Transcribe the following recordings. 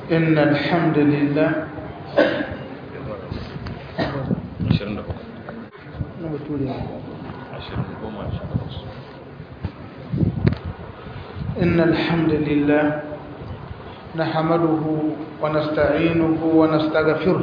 إن الحمد لله إن الحمد لله نحمده ونستعينه ونستغفره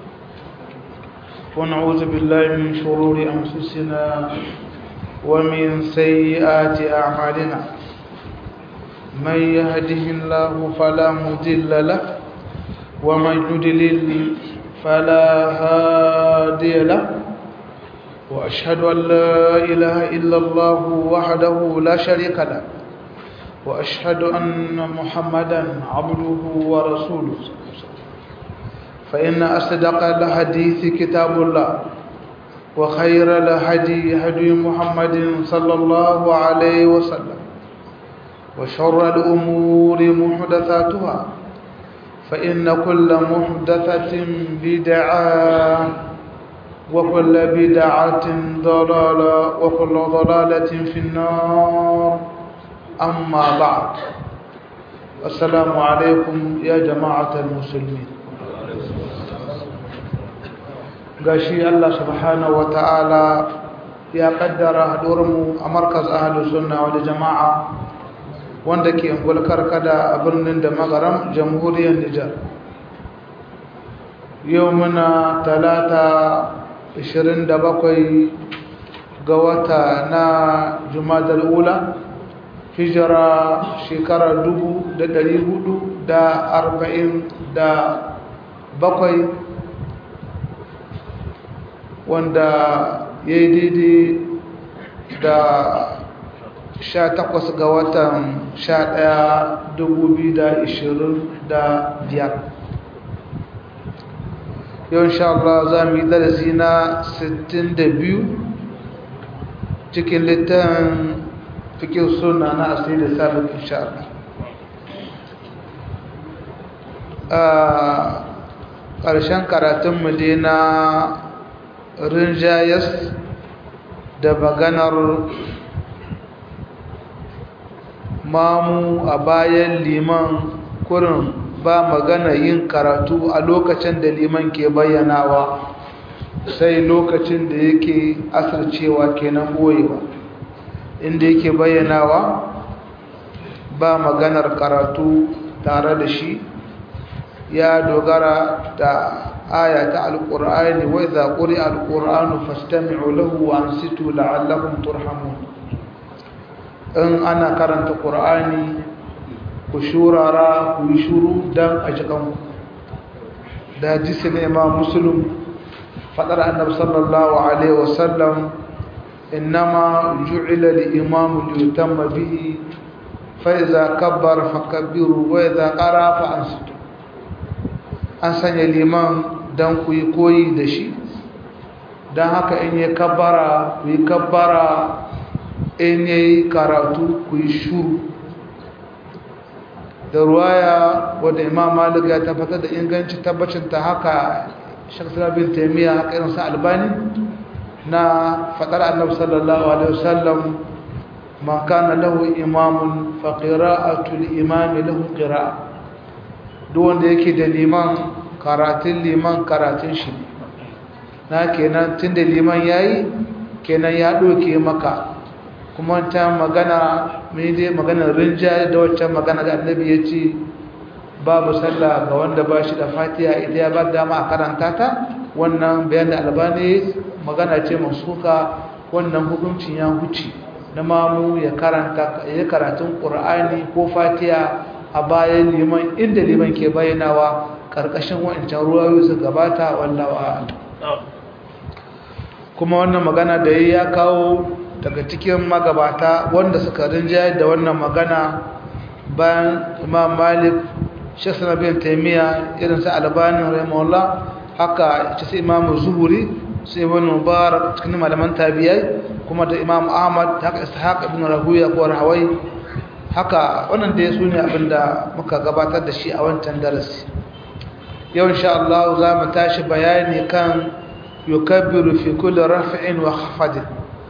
ونعوذ بالله من شرور أنفسنا ومن سيئات أعمالنا من يهده الله فلا مضل له ومن يضلل فلا هادي له وأشهد أن لا إله إلا الله وحده لا شريك له وأشهد أن محمدا عبده ورسوله فإن أصدق الحديث كتاب الله وخير الهدي هدي محمد صلى الله عليه وسلم وشر الأمور محدثاتها فإن كل محدثة بدعة وكل بدعة ضلالة وكل ضلالة في النار أما بعد السلام عليكم يا جماعة المسلمين gashi Allah subhanahu wata'ala ya kaddara haɗuwarmu a markaz ahalus sunna wal jama'a wanda ke gulkar kada a birnin da magaram jamhuriyar Nijar yau muna talata 27 ga wata na jumadar ula hijira shekara bakwai. wanda ya yi daidai da sha takwas ga watan sha ɗaya dubu biyu da ishirin da biyar yau insha Allah za mu yi darasi na sittin da biyu cikin littafin fikin suna na asiri da sabon insha Allah a ƙarshen karatunmu dai na rinjayas da maganar mamu a bayan liman kurin ba magana yin karatu a lokacin da liman ke bayyanawa sai lokacin da yake asircewa kenan boyewa inda yake bayyanawa ba maganar karatu tare da shi ya dogara da aya ta alqur'ani wa idza quri'a alqur'anu fastami'u lahu wa ansitu la'allakum turhamun in ana karanta qur'ani ku shurara ku yi shuru dan a cikin da jisi ne imam muslim fadar annabi sallallahu alaihi wasallam innama ju'ila al-imam liyutamma bihi fa idza kabbara fakabbiru wa idza qara fa ansitu an sanya liman don ku yi koyi da shi don haka in yi kabbara ku yi kabbara in yi karatu ku yi shuru da ruwaya wadda imam malik ya tabbatar da inganci tabbacin ta haka shaksar bin taimiyya haka irinsa albani na faɗar annabi sallallahu alaihi wasallam man kana lahu imamun fa qira'atul imami lahu qira'a duk wanda yake da liman karatun liman karatun shi na kenan tun da liman ya yi kenan ya ɗauke maka kuma ta magana mai dai maganar rinja da waccan magana da annabi ya ce babu sallah ga wanda ba shi da fatiha ita ya ba dama a karanta ta wannan bayan da albani magana ce masuka wannan hukuncin ya huce na mamu ya karanta ya karatun qur'ani ko fatiha a bayan liman inda liman ke bayyanawa karkashin wancan ruwayoyi su gabata wallawa kuma wannan magana da ya kawo daga cikin magabata wanda suka rinjaye da wannan magana bayan imam malik shasana bin taimiyya irin sa albanin rahimahullah haka ce sai imam zuhuri sai ibn mubarak cikin malaman tabiyai kuma da imam ahmad haka ishaq ibn rahuya ko rahawai haka wannan da su ne abinda muka gabatar da shi a wancan darasi yau insha Allah za mu tashi bayani kan yukabbiru fi kulli raf'in wa khafdin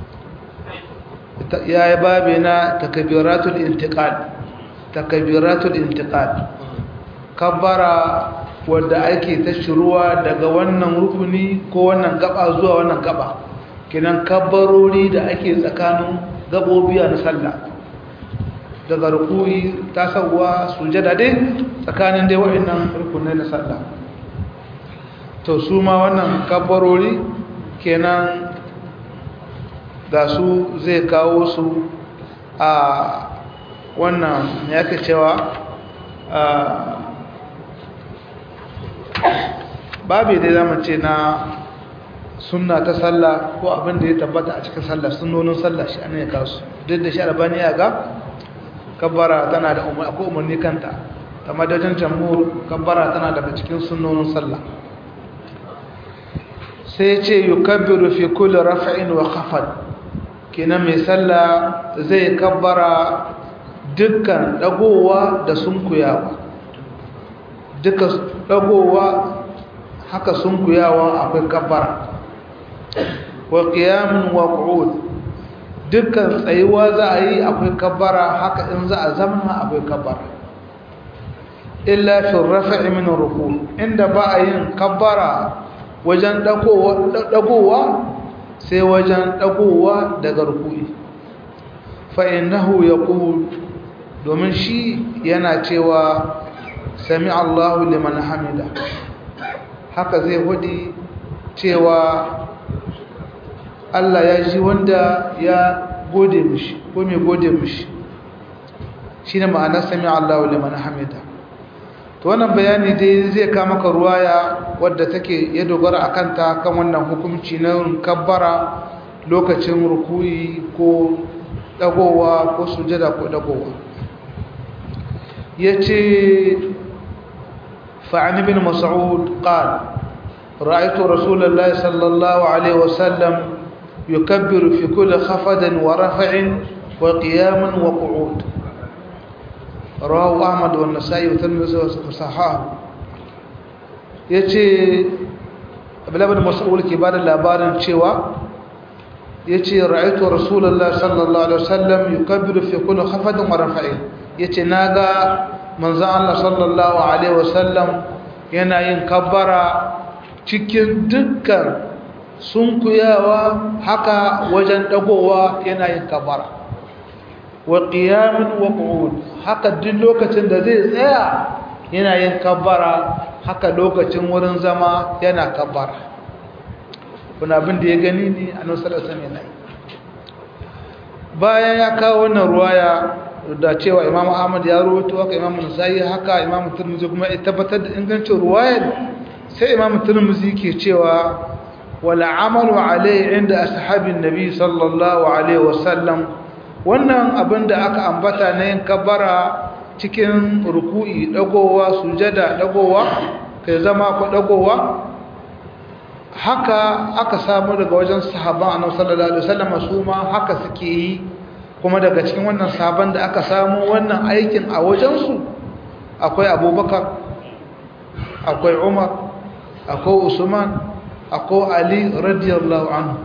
ya yi babi na takabiratul intiqal takabiratul intiqal kabbara wadda ake ta shiruwa daga wannan rukuni ko wannan gaba zuwa wannan gaba kinan kabbarori da ake tsakanin gabobiya na sallah daga rukuyi tasawwa sujada dai tsakanin dai wa'annan rukunai na sallah to su ma wannan kabbarori kenan ga su zai kawo su a wannan ya ke cewa babu dai zama ce na sunna ta sallah ko abin da ya tabbata a cikin sallah sunnonin sallah shi ana ya kawo su duk da shi albani ya ga kabbara tana da akwai umarni kanta ta madadin jamhur kabbara tana daga cikin sunnonin sallah sai ce yukabbiru fi kulli raf'in wa khafad kenan mai sallah zai kabbara dukkan dagowa da sunkuyawa duka dagowa haka sunkuyawa akwai kabbara wa qiyamun wa qu'ud dukkan tsayuwa za a yi akwai kabbara haka in za a zama akwai kabbara illa fi rafa'i min ruku inda ba a yin kabbara wajen dagowa sai wajen dagowa daga rukui fa innahu yaqul domin shi yana cewa sami Allahu liman hamida haka zai hudi cewa Allah ya ji wanda ya gode mishi ko mai gode mishi shi ne ma'anar sami Allah liman hamida to wannan bayani dai zai kama maka ruwaya wadda take ya dogara a kanta kan wannan hukunci na kabbara lokacin rukuyi ko dagowa ko sujada ko dagowa ya ce fa'ani bin mas'ud qal رأيت رسول الله صلى الله عليه وسلم يكبر في كل خفض ورفع وقيام وقعود رواه أحمد والنسائي والترمذي وصححه yace Abdullah bin Mas'ud ke bada labarin cewa yace ra'aytu Rasulullah sallallahu alaihi wasallam yukabbiru fi kulli khafdin wa raf'in yace naga manzon Allah sallallahu alaihi wasallam yana yin kabbara cikin dukkan sunkuyawa haka wajen dagowa yana yin kabara wa qiyamin wa qu'ud haka duk lokacin da zai tsaya yana yin kabara haka lokacin wurin zama yana kabara kuna abin da ya gani ne a nan sallallahu alaihi bayan ya kawo wannan ruwaya da cewa Imam Ahmad ya rawaito haka Imam Nasa'i haka Imam Tirmidhi kuma ya tabbatar da ingancin ruwayar sai Imam Tirmidhi ke cewa wala amalu alai inda ashabin nabi sallallahu alaihi wasallam wannan abin da aka ambata na yin kabara cikin ruku'i dagowa sujada dagowa kai zama ko dagowa haka aka samu daga wajen sahaban annabi sallallahu alaihi wasallam su ma haka suke yi kuma daga cikin wannan sahaban da aka samu wannan aikin a wajen su akwai Abubakar akwai Umar akwai Usman akwai Ali radiyallahu anhu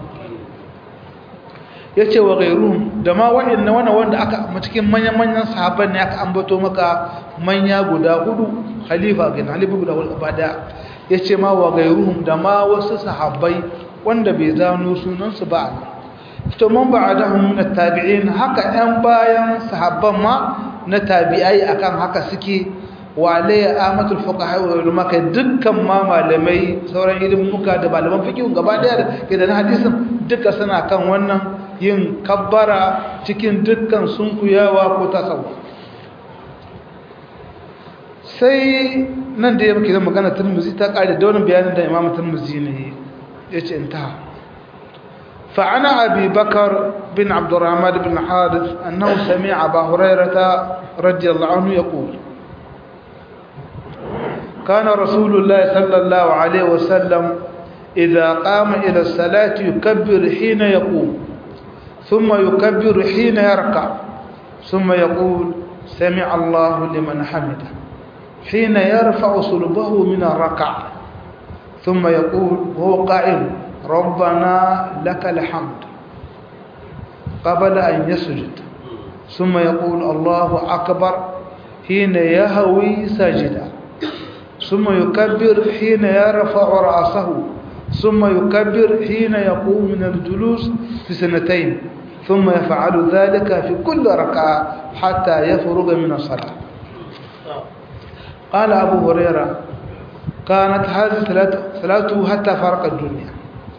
yace wa gairuhum da ma wa'annan wannan wanda aka cikin manyan manyan sahabban ne aka ambato maka manya guda hudu khalifa ga khalifa guda hudu bada yace ma wa gairuhum da ma wasu sahabbai wanda bai zano sunan su ba to man ba'dahum min at-tabi'in haka ɗan bayan sahabban ma na tabi'ai akan haka suke wa alayya amatul fuqaha wa ulama kai dukkan ma malamai sauran ilimuka da malaman fiqh gaba daya da ke da hadisin duka suna kan wannan yin kabbara cikin dukkan sunkuyawa ko tasawuf sai nan da yake da magana Tirmidhi ta kare da wannan bayanin da Imam Tirmidhi ne yace inta fa ana Abi Bakar bin Abdurrahman bin Harith annahu sami'a Abu Hurairah radiyallahu anhu yaqul كان رسول الله صلى الله عليه وسلم إذا قام إلى الصلاة يكبر حين يقوم ثم يكبر حين يركع ثم يقول سمع الله لمن حمده حين يرفع صلبه من الركع ثم يقول وهو قائم ربنا لك الحمد قبل أن يسجد ثم يقول الله أكبر حين يهوي ساجدا ثم يكبر حين يرفع رأسه ثم يكبر حين يقوم من الجلوس في سنتين ثم يفعل ذلك في كل ركعة حتى يفرغ من الصلاة قال أبو هريرة كانت هذه ثلاثة حتى فرق الدنيا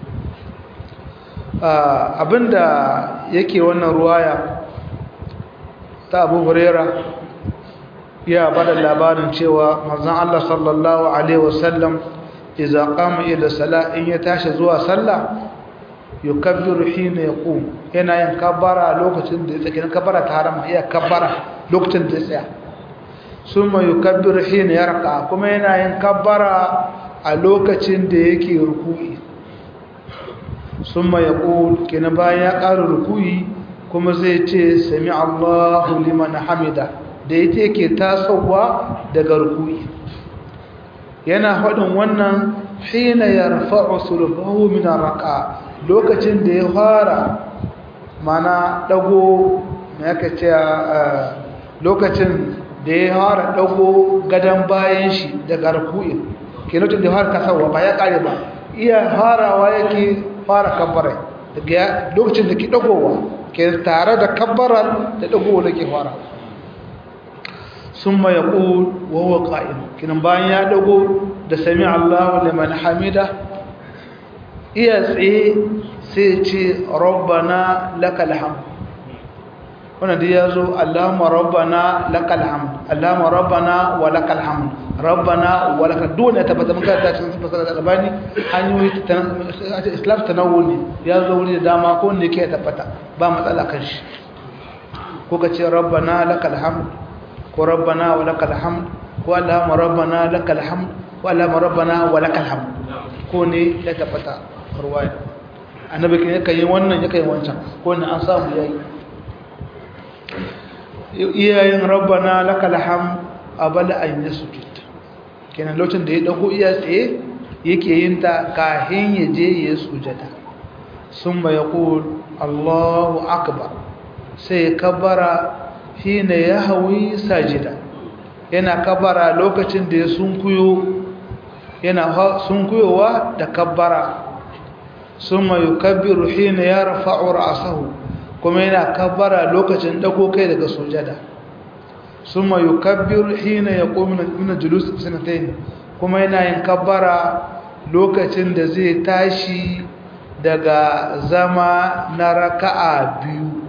abinda yake wannan ruwaya ta abu huraira ya bada labarin cewa manzon Allah sallallahu alaihi wasallam idza qama ila salat in ya tashi zuwa sallah yukabbiru hina yaqum yana yin kabbara lokacin da ya tsaya kabbara ta harama ya kabbara lokacin da ya tsaya summa yukabbiru hina yarqa kuma yana yin kabbara a lokacin da yake ruku'i summa yaqul kina bayan ya ƙara ruku'i kuma zai ce sami Allahu liman hamida da ita yake tasowa daga ruku'i yana faɗin wannan hina yarfa'u sulbahu min arqa lokacin da ya fara mana dago me yake ce lokacin da ya fara dago gadan bayan shi daga ruku'i kenan da ya fara kasawa ba ya kare ba iya farawa yake fara kabbara daga lokacin da ke dagowa ke tare da kabbarar da dagowa da ke fara ثم يقول وهو قائم كنا bayan ya dago da sami Allahu liman hamida iya tsaye sai ce rabbana lakal hamd wannan da yazo Allahumma rabbana lakal hamd Allahumma rabbana wa lakal hamd rabbana wa lakal dole ta bata muka ta cikin fasara da albani hanyoyi islam tanawuli yazo wuri da dama ko ne ke tabbata ba matsala kan shi ko ka ce rabbana lakal hamd ko rabbana wa lakal hamd ko allahumma rabbana lakal hamd ko allahumma rabbana wa lakal hamd ko ne ya tabbata ruwaya annabi kan yake yin wannan yake yin wancan ko ne an samu yayi iyayin rabbana lakal hamd abala an yasjud kenan lokacin da ya dago iya tsaye yake yin ta kahin ya je ya sujada summa yaqul allahu akbar sai kabara hina ya hawi sajida yana kabara lokacin da ya sunkuyo yana sunkuyowa da kabbara summa yukabbiru hina yarfa'u ra'sahu kuma yana kabbara lokacin dago kai daga sujada summa yukabbiru hina yaqumu min julus sanatayn kuma yana yin kabbara lokacin da zai tashi daga zama na raka'a biyu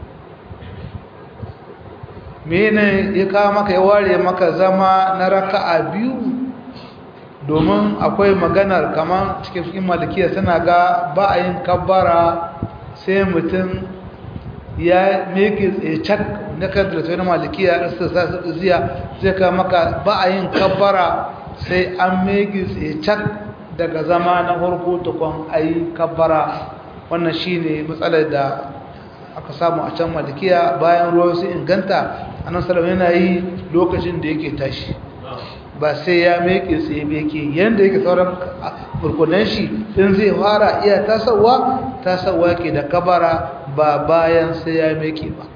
mene ya kawo maka ya ware maka zama na raka'a biyu domin akwai maganar kamar cikin cikin malikiya suna ga ba a yin kabbara sai mutum ya meke cak na kadar ta wani malikiya da su sa su ziya zai kawo maka ba a yin kabbara sai an meke cak daga zama na farko tukun a yi kabbara wannan shine matsalar da aka samu a can malikiya bayan ruwa su inganta annan salama yana yi lokacin da yake tashi ba sai ya meke tsaye ba yake yadda yake sauran burkunan shi in zai fara iya tasawa tasawa ke da kabara ba bayan sai ya meke ba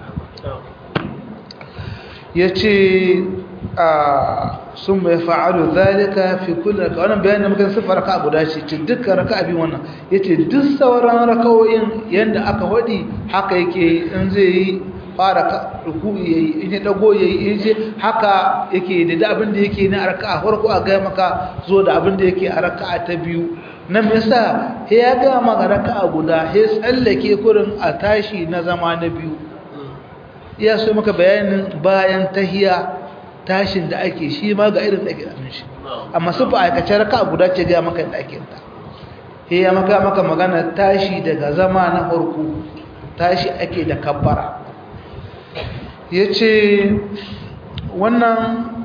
ya ce a sun mai fa'alu zalika fi kullum raka wannan bayanin muka siffar raka guda ce ce dukkan raka abin wannan ya ce duk sauran rakawoyin yadda aka waɗi haka yake in zai yi fara ruku ya yi in ya ɗago ya yi in je haka yake da da abin da yake na raka a farko a gaya maka zo da abin da yake a raka ta biyu nan me yasa ya gaya maka raka guda ya tsallake kurin a tashi na zama na biyu ya so maka bayanin bayan tahiya tashin da ake shi ma ga irin da ake da shi amma su ba aikace raka guda ce ga maka da ake ta he ya maka maka magana tashi daga zama na farko tashi ake da kabbara yace wannan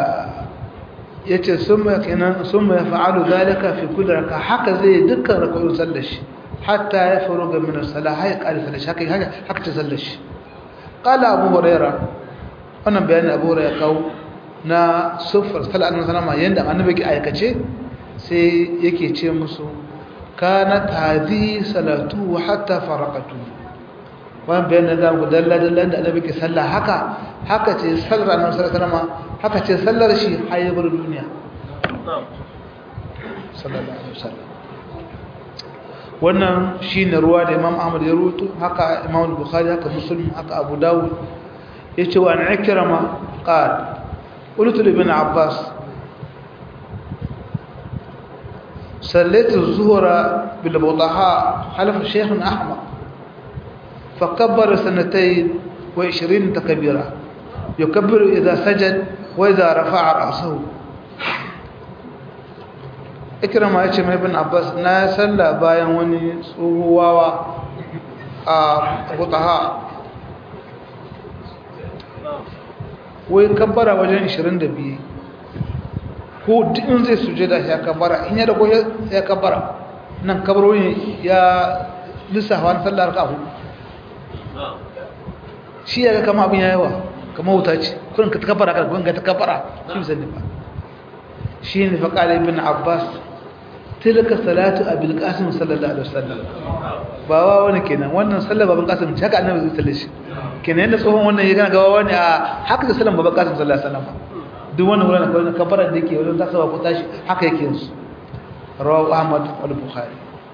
yace summa kenan summa yaf'alu zalika fi kulli raka haka zai dukkan rak'o'in sallar shi hatta ya faruga min as-salah hay qali sallar shi haka haka ta sallar shi qala abu hurairah wannan bayanin abu ya kawo na sufar sallar annabi sallama yanda annabi ke aikace sai yake ce musu kanat hadhi salatu hatta faraqatu wannan bayanin da mu dalla dalla da annabi ke sallah haka haka ce sallar annabi sallama haka ce sallar shi har ya bar duniya sallallahu alaihi wasallam wannan shine ruwa da Imam Ahmad ya rubuto haka Imam Bukhari haka Muslim haka Abu Dawud yace wa an ikrama qal qultu li ibn Abbas صليت الظهر بالبطحاء حلف شيخ أحمق فكبر سنتين وعشرين تكبيرا يكبر إذا سجد وإذا رفع رأسه ikirama ya ce mai bin abbas na salla bayan wani tsohuwawa a hutaha wai kabbara wajen 22 ko in zai suje da ya kabbara in ya dago ya kabbara nan kabbaroni ya lissafa wani sallar ka hudu shi ya ga kama abin ya yawa kama wuta ce kurin ka ta kabbara ka kurin ka ta kabbara shi bisa ne ba shi ne faƙaɗa ibn abbas tilka salatu abil qasim sallallahu alaihi wasallam ba wa wani kenan wannan sallar baban qasim ce haka annabi zai shi kenan yanda tsohon wannan ya gana gawa wani a haka da sallar baban qasim sallallahu alaihi wasallam duk wannan wurin kawai kabbara da yake wajen tasawa ko tashi haka yake yin su rawahu ahmad wal bukhari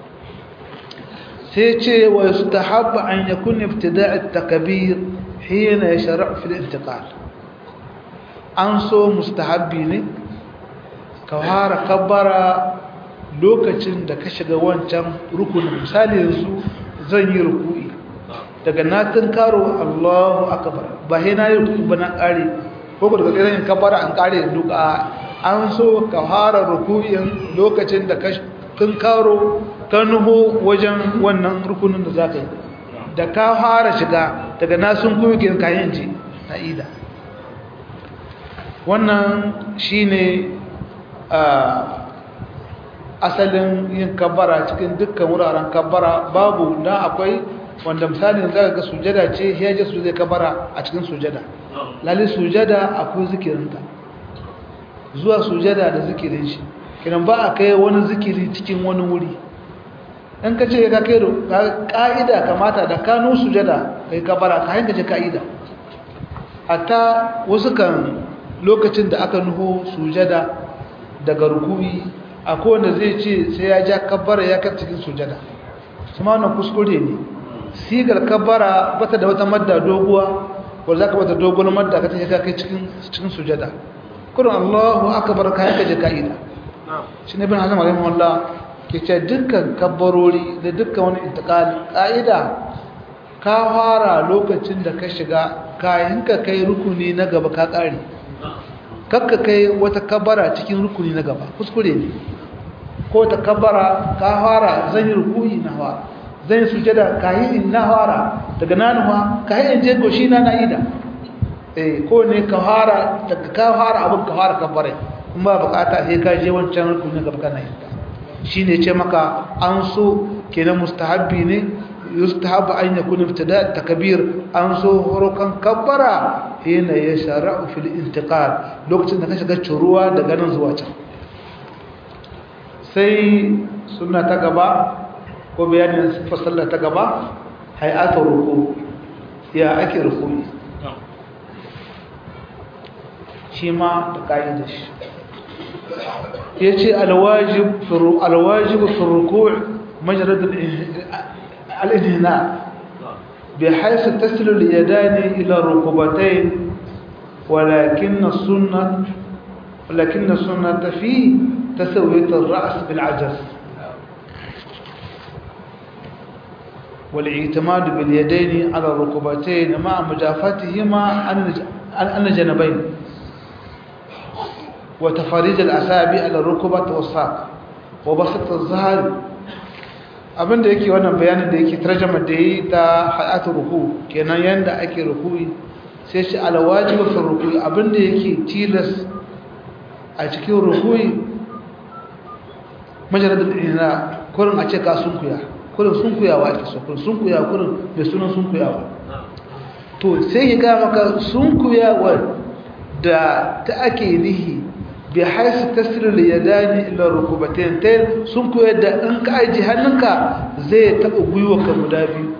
sai ce wa yustahabbu an yakun ibtida' at-takbir hina yashra'u fi al-intiqal an so mustahabbi ne ka fara kabbara lokacin da ka shiga wancan rukunin misali yanzu zan yi ruku'i daga na karo Allahu akbar ba he na yi ruku'i ba na kare ko daga tsere yin kabbara an kare duka an so ka fara ruku'in lokacin da ka karo ka nuho wajen wannan rukunin da zaka yi da ka fara shiga daga na sun kuma ke kayan ji na ida wannan shine asalin yin kabbara cikin dukkan wuraren kabbara babu da akwai wanda misali zaka ga sujada ce ya je su zai kabbara a cikin sujada lalle sujada akwai zikirinta zuwa sujada da zikirin shi kiran ba a kai wani zikiri cikin wani wuri in ka ce ka kai ka'ida kamata da kano sujada kai kabbara ka hanka ce ka'ida hatta wasu kan lokacin da aka nuho sujada daga rukui akwai wanda zai ce sai ya ja kabbara ya kai cikin sujada kuma wannan kuskure ne sigar kabbara bata da wata madda doguwa wanda zaka bata dogon madda ka tafi kai cikin cikin sujada kullum Allahu akbar kai ka je kaida shi ne bin Hazm rahimahullah ke ce dukkan kabbarori da dukkan wani intiqal kaida ka fara lokacin da ka shiga kayan ka kai rukuni na gaba ka kare kakka kai wata kabara cikin rukuni na gaba kuskure ne ko ta kabara ka fara zan yi rukuyi na fara zan yi sujada ka yi in na fara daga nanuwa ka yi in je goshi na na ida eh ko ne ka fara daga ka fara abin ka fara kabare in ba bukata sai ka je wancan rukuni gaba kana yin ta shine ce maka an so kenan mustahabbi ne yustahabu an yakun ibtida takbir an so horokan kabbara hina yashra'u fil intiqal lokacin da ka shiga curuwa daga nan zuwa can sai sunna ta gaba ko bayanin sifar sallah ta gaba hay'atu ruku ya ake ruku shi ma da kaidar shi yace alwajib alwajib fi ruku' majrad الانهناء بحيث تصل اليدان إلى الركبتين ولكن السنة ولكن السنة في تسوية الرأس بالعجز والاعتماد باليدين على الركبتين مع مجافتهما عن الجنبين وتفريج الأسابع على الركبة والساق وبسط الظهر abinda yake wannan bayanin da yake tarjama da yi ta hayatu ruku kenan yanda ake ruku'i sai shi alwajibu fi ruku'i abinda yake tilas a cikin ruku'i majaladul ina kurin a ce ka sunkuya kurin sunkuyawa ake so kurin sunkuya kurin mai sunan sunkuyawa to sai ya ga maka sunkuyawa da ta ake nihi bi haisu tasirul yadani ila rukubatain tayin sun koyar da in ka aji hannunka zai taba gwiwarka guda biyu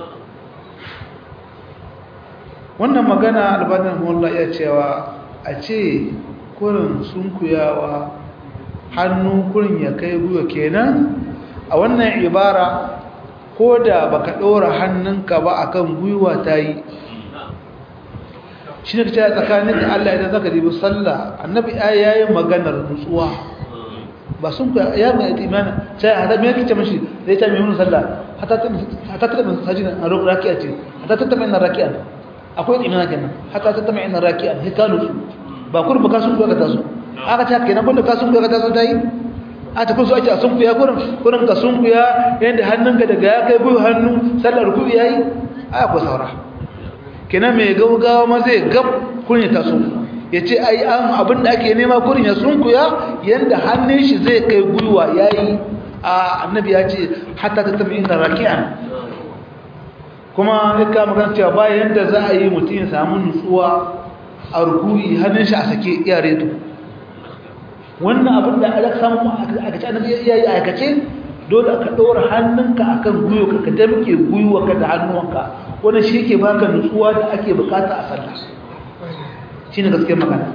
wannan magana albanin mullah ya cewa a ce kurin sunkuyawa hannu kurin ya kai gwiwa kenan a wannan ibara ko da baka ɗora hannunka ba akan gwiwa ta yi shi ne ka ce tsakanin da Allah idan zaka dibi sallah annabi ya yi maganar nutsuwa ba sun ka ya mai imani sai hada me yake ce mashi da ita mai mun sallah hatta ta hatta ta mai sajina a raki'a ce hatta ta mai raki'a akwai imani kenan hatta ta mai raki'a sai ka nutsu ba kur ba ka sun ka taso aka ta kenan kullu ka sun ka taso dai a ta kusa ake a sun kuya kurin kurin ka sun kuya yanda hannunka daga ya kai buyu hannu sallar ruku'i yayi a akwai saura kenan mai gaugawa ma zai gab kurin ya taso ya ce ai an abin da ake nema kurin ya sunkuya yadda hannun shi zai kai gwiwa ya yi a annabi ya ce hatta ta tafi ina raki'an kuma ika magana cewa bayan yadda za a yi mutum ya samu nutsuwa a rukui hannun shi a sake iya reto wannan abin da aka samu a kace annabi ya yi aikace dole ka ɗora hannunka akan gwiwa ka damke gwiwa ka da hannuwanka wannan shi ke baka nutsuwa da ake bukata a sallah shi ne gaske magana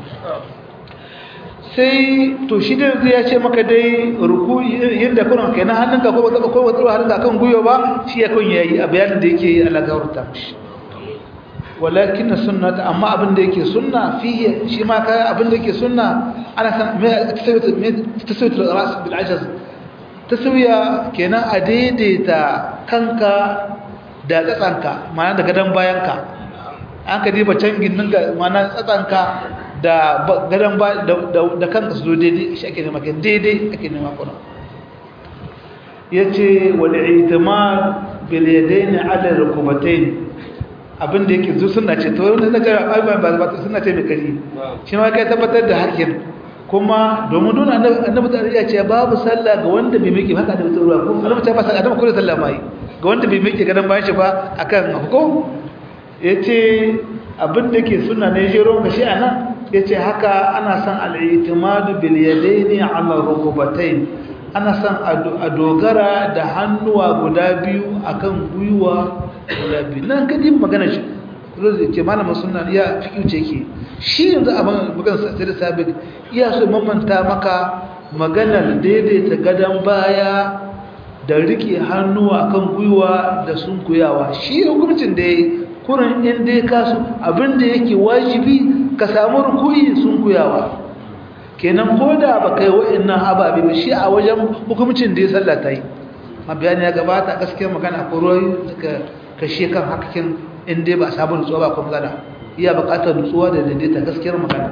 sai to shi da zai ya ce maka dai ruku yadda kuna kai na hannunka ko wata ko wata hannunka kan guyo ba shi ya kun yayi a bayanin da yake yi Allah gawarta mishi walakin sunnata amma abin da yake sunna fihi shi ma kai abin da yake sunna ana san me tasawit ras bil ajaz tasawiya kenan a daidaita kanka da tsatsanka ma'ana da gadan bayanka an ka diba can ginin ga mana tsatsanka da gadon ba da kanka su zo daidai shi ake nema ke daidai ake nema kuna ya ce wani itimar biliyadai ne ala rukubatai abinda yake zo suna ce ta wani na jara abubuwan ba ba suna ce mai kari shi ma kai tabbatar da hakin kuma domin nuna annabi ta ya ce babu sallah ga wanda bai miƙe haka da mutum ruwa ko annabi ta ba sallah annabi kullu sallah mai ga wanda bai miƙe gadon bayan shi ba akan hukum ya ce abinda ke suna ne jero ga shi a nan ya ce haka ana son al'itimadu biliyadai ne a marukubatai ana son a dogara da hannuwa guda biyu a kan gwiwa guda biyu nan kadin magana shi kuma zai ce malamin suna ya fi ce ke shi yanzu a magana sai da sabik iya so mamanta maka maganar daidaita gadon baya da rike hannuwa kan gwiwa da sunkuyawa shi hukuncin da ya yi kurin inda ya kasu abinda yake wajibi ka samu rukuyi sun kuyawa kenan ko da ba kai wa'annan ababe ba shi a wajen hukumcin da ya sallata yi ma bayani ya gabata gaskiyar magana ko royi suka kashe kan hakakin inda ba a samu nutsuwa ba kuma gana iya bukatar nutsuwa da daidaita gaskiyar magana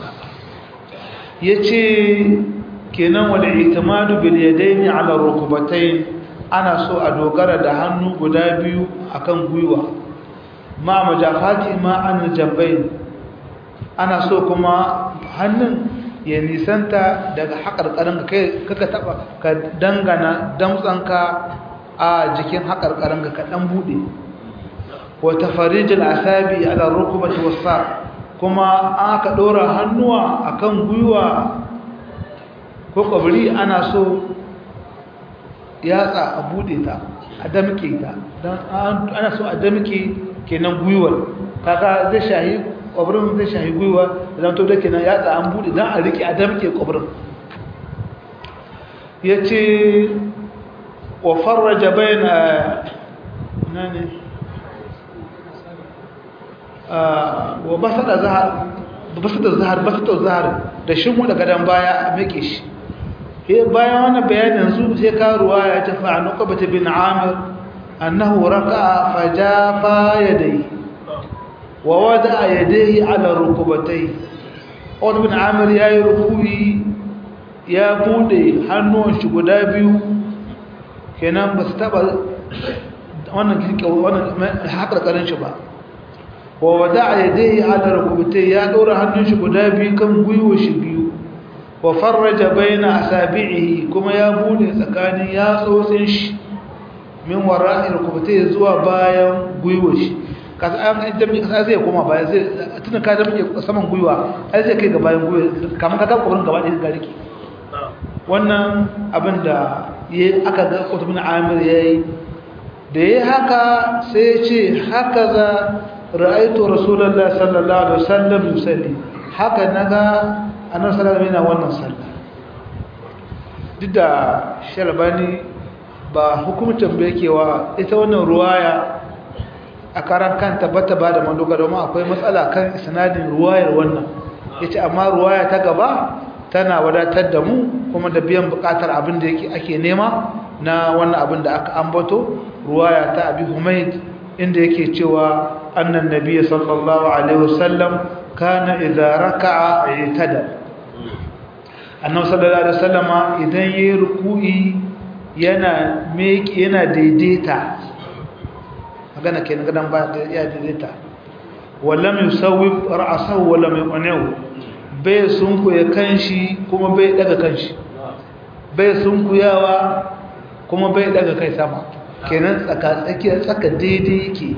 ya ce kenan wani itimadu bil yadaini ala rukubatain ana so a dogara da hannu guda biyu akan gwiwa ma majafati ma an jambain ana so kuma hannun ya nisanta daga haƙarƙarin ka kai kaka taba ka dangana damtsanka a jikin haƙarƙarin ka kaɗan buɗe wata farijin asabi ala rukubati wasa kuma aka ɗora hannuwa akan gwiwa ko ƙwabri ana so yatsa a buɗe ta a damke ta don ana so a damke kenan gwiwar kaga zai shahi kwabrin zai shahi gwiwa zan to da kenan ya an bude dan a rike a damke kwabrin yace wa farraja baina nani wa basada zahar basada zahar basada zahar da shimu da gadan baya a meke shi he bayan wannan bayanin su sai ka ruwaya ta fa'anu qabata bin amir annahu raka'a fajafa yadayhi ووضع يديه على ركبتيه wani bin amir ya yi rukuri ya bude hannun shi guda biyu kenan ba su taba wannan haƙarƙarin shi ba wa wada a yadda ya ala rukubutai ya ɗora hannun shi guda biyu kan gwiwo shi biyu wa farraja baina asabi'ihi kuma ya bude tsakanin yatsotsin shi min wara'i rukubutai zuwa bayan gwiwo shi kasa an jami'i kasa zai koma baya zai tuna ka jami'i saman gwiwa ai zai kai ga bayan gwiwa kamar ka ga kokarin gaba ɗaya ga riki wannan abin da ya aka ga kutubin amir yayi da yayi haka sai ya ce haka za ra'aitu rasulullahi sallallahu alaihi wasallam yusalli haka naga annabi sallallahu alaihi wasallam wannan sallah duk da shalbani ba hukumtar da yake wa ita wannan ruwaya a karan kanta bata ba da madogara domin akwai matsala kan sanadin ruwayar wannan ya ce amma ruwaya ta gaba tana wadatar da mu kuma da biyan bukatar abin da ake nema na wannan abin da aka ambato ruwaya ta abi humaid inda yake cewa annan nabiy sallallahu alaihi wasallam kana idza raka'a itada annabi sallallahu alaihi wasallama idan yayi ruku'i yana meki yana daidaita magana kenan gadan ba ya daidaita wallam yusawwib ra'sahu wallam yuqnihu bai sunku ya kanshi kuma bai daga kanshi bai sunkuyawa kuma bai daga kai sama kenan tsaka tsakiya tsaka daidai yake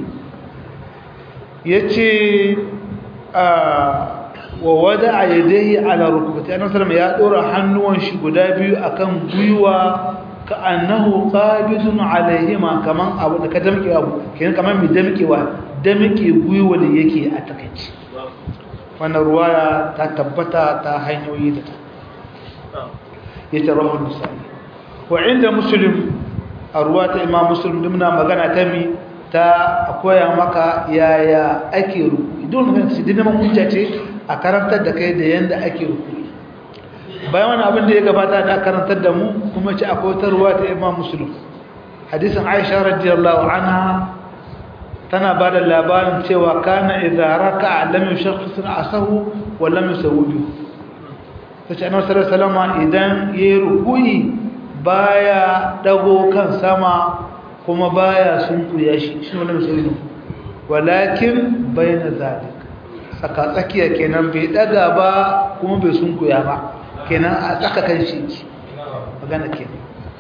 yace a wa wada'a yadayhi ala rukbati annabi sallallahu ya dora hannuwan shi guda biyu akan gwiwa ka annahu qabidun alaihima kaman abu da ka damke abu kenan kaman mai damkewa damke gwiwa da yake a takeici wannan ruwaya ta tabbata ta hanyoyi da ta yace rawahu nisai wa inda muslim a ruwa ta imam muslim dimna magana ta mi ta koya maka yaya ake ruku don kan su dinama hujja ce a karantar da kai da yanda ake ruku bayan wani abin da ya gabata da karantar da mu kuma ce akwai wata ruwa ta imam muslim hadisin aisha radiyallahu anha tana ba da labarin cewa kana idza raka'a lam yushakhis asahu wa lam yusawwi tace annabi sallallahu alaihi wasallam idan yayi ruku'i baya dago kan sama kuma baya sunkuya shi shi wannan musulmi walakin bayna zalik saka tsakiya kenan bai daga ba kuma bai sunkuya ba kenan a tsaka kan shi magana kenan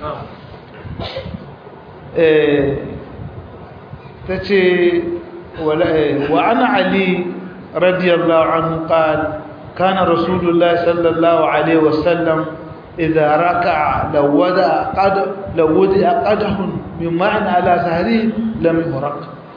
eh tace wa ana ali radiyallahu anhu qala kana rasulullahi sallallahu alaihi wasallam إذا ركع لو وضع قد لو وضع قدح من ماء على سهره لم يهرق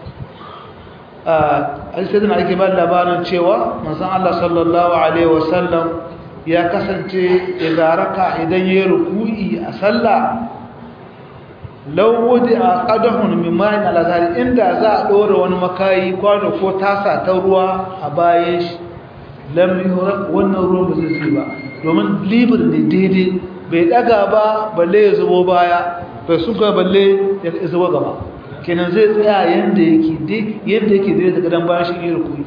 a sai ake ba labarin cewa manzon Allah sallallahu alaihi wasallam ya kasance idan raka idan ya ruku'i a sallah law wudi'a qadahun min ma'in ala zari inda za a dora wani makayi kwano ko tasa ta ruwa a bayan shi lam yuhraq wannan ruwan ba zai ba domin libir ne daidai bai daga ba balle ya zubo baya bai suka balle ya zubo gaba kenan zai tsaya yanda yake yadda yake daidai daga dan bayan shi ne rukuni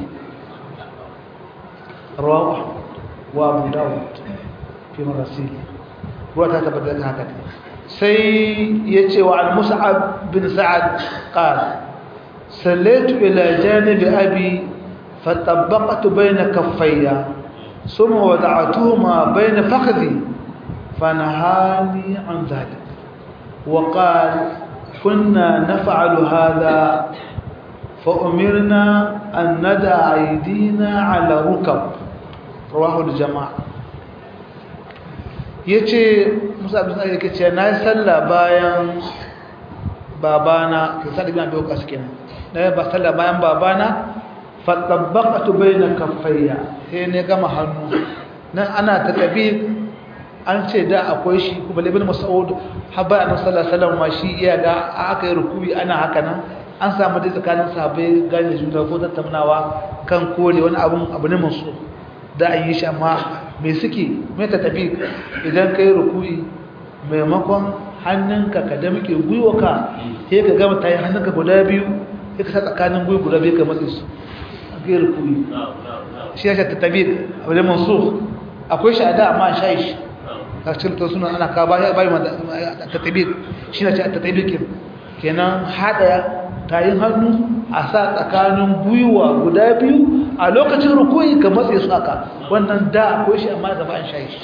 rawa wa abu dawud fi marasil ruwa ta tabbatar da haka sai ya ce wa al-mus'ab bin sa'ad qala sallaitu ila janibi abi فطبقت بين كفي ثم وضعتهما بين فخذي فنهاني عن ذلك وقال كنا نفعل هذا فأمرنا أن ندع أيدينا على ركب رواه الجماعة yace Musa bin Sa'id yake cewa na sallah bayan babana ke sallah bin Abi Waqqas kenan na ba sallah bayan babana fatabbaqatu baina kaffayya sai ne gama hannu nan ana ta tabi an ce da akwai shi kuma ibn mas'ud habba annabi sallallahu alaihi wasallam ma shi iya ga aka yi rukubi ana haka nan an samu dai tsakanin sahabbai gane juna ko tattaunawa kan kore wani abun abu ne masu da an yi shi amma me suke me ta tabi idan kai rukubi maimakon hannunka ka damke gwiwaka sai ka gama tayi hannunka guda biyu sai ka sa tsakanin gwiwa guda biyu ka matsi su gairar kuri shi ya shata tabi a wajen mansu akwai shi a da amma sha shi a cikin ta suna ana ka bayan bayan ta tabi shi na ce ta tabi ke kenan haɗa tayin hannu a sa tsakanin gwiwa guda biyu a lokacin rukuyi ka matse su aka wannan da akwai shi amma gaba an sha shi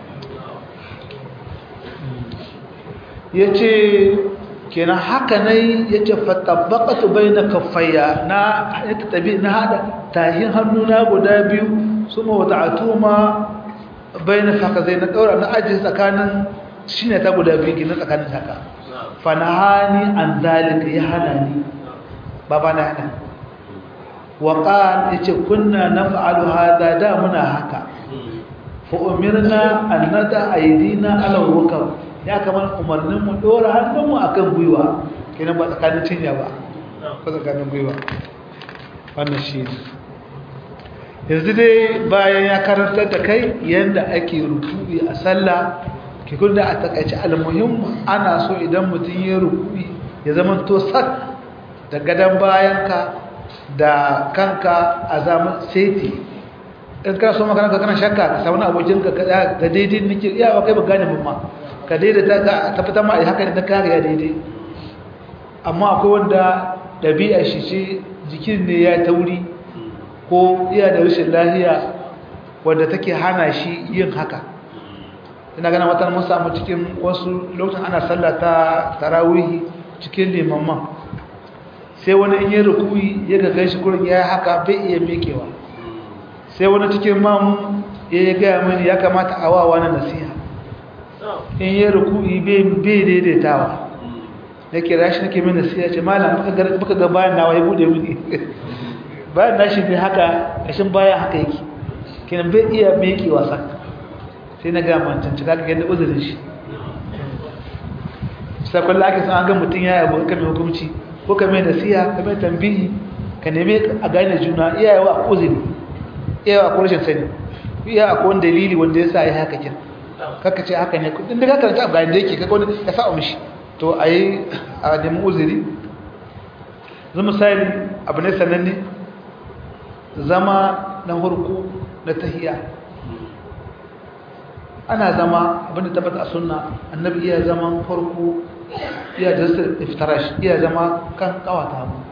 ya ce kenan haka ne ya ce fatabbaƙatu bai na kafaya na yadda tabi na haɗa tahin hannuna guda biyu su ma wata atuma bai na faka zai na ɗaura na ajiye tsakanin shi ne ta guda biyu gina tsakanin haka fanahani an zalika ya hana ni baba na hana waƙan ya ce kunna na fa'alu hada da muna haka fa umirna an nada aydina ala rukab ya kamar umarnin mu dora hannun mu akan gwiwa kenan ba tsakanin cinya ba ba tsakanin gwiwa wannan shi yanzu dai bayan ya karantar da kai yanda ake ruku'i a sallah ke kun da a takaice almuhim ana so idan mutum ya ruku'i ya zama to sak da gadon bayanka da kanka a zaman seti in ka so makaranta kana shakka ka samu abokinka ka daidai nake iya ba kai ba gane mamma ka daidaita ka ta fita ma a haka ne ka ya daidai amma akwai wanda ɗabi'a shi ce jikin ne ya tauri ko iya da rashin lahiya wadda take hana shi yin haka ina gana wata mun samu cikin wasu lokacin ana sallah ta tarawihi cikin limamman sai wani in yi rukuyi ya ga gashi kurin ya haka bai iya mekewa sai wani cikin mamu ya yi gaya mani ya kamata a wawa na nasiha in yi rukuyi bai daidaitawa ya kira shi nake mai nasiha ce malam muka ga bayan nawa ya bude mini bayan nashi ne haka ƙashin bayan haka yake kenan bai iya mekewa sak sai na gaya mancan cika ga yadda uzurin shi sakon ake sun an ga mutum ya yabo ka mai hukumci ko ka mai nasiha ka mai tambihi ka neme a gane juna iyayewa a uzuri iyayewa a rashin sani iya a wani dalili wanda ya sa ya haka kin kaka ce haka ne kudin da kaka a gane da yake kaka wani ya sa mishi to a yi a nemi uzuri zama misali abu ne sananne zama na hurku na tahiya ana zama abinda tabbata a sunna annabi iya zaman farko iya da iftarash iya zama kan kawata mu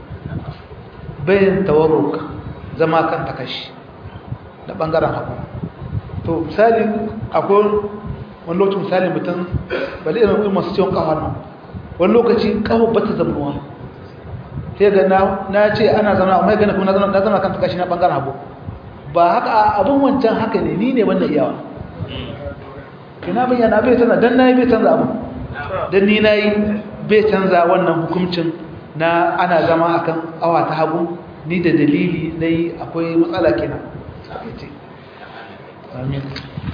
bayan tawarruk zama kan takashi da bangaren hagu to misali akwai wani lokaci misali mutum bali irin wani masu ciwon kawo nan wani lokaci kawo bata zamuwa sai ga na ce ana zama amma gana kuma na zama kan takashi na bangaren hagu ba haka abin wancan haka ne ni ne wannan iyawa ina bayyana bai canza dan nayi bai canza abu dan ni nayi bai canza wannan hukuncin na ana zama akan awa ta hagu ni da dalili nayi akwai matsala kenan amin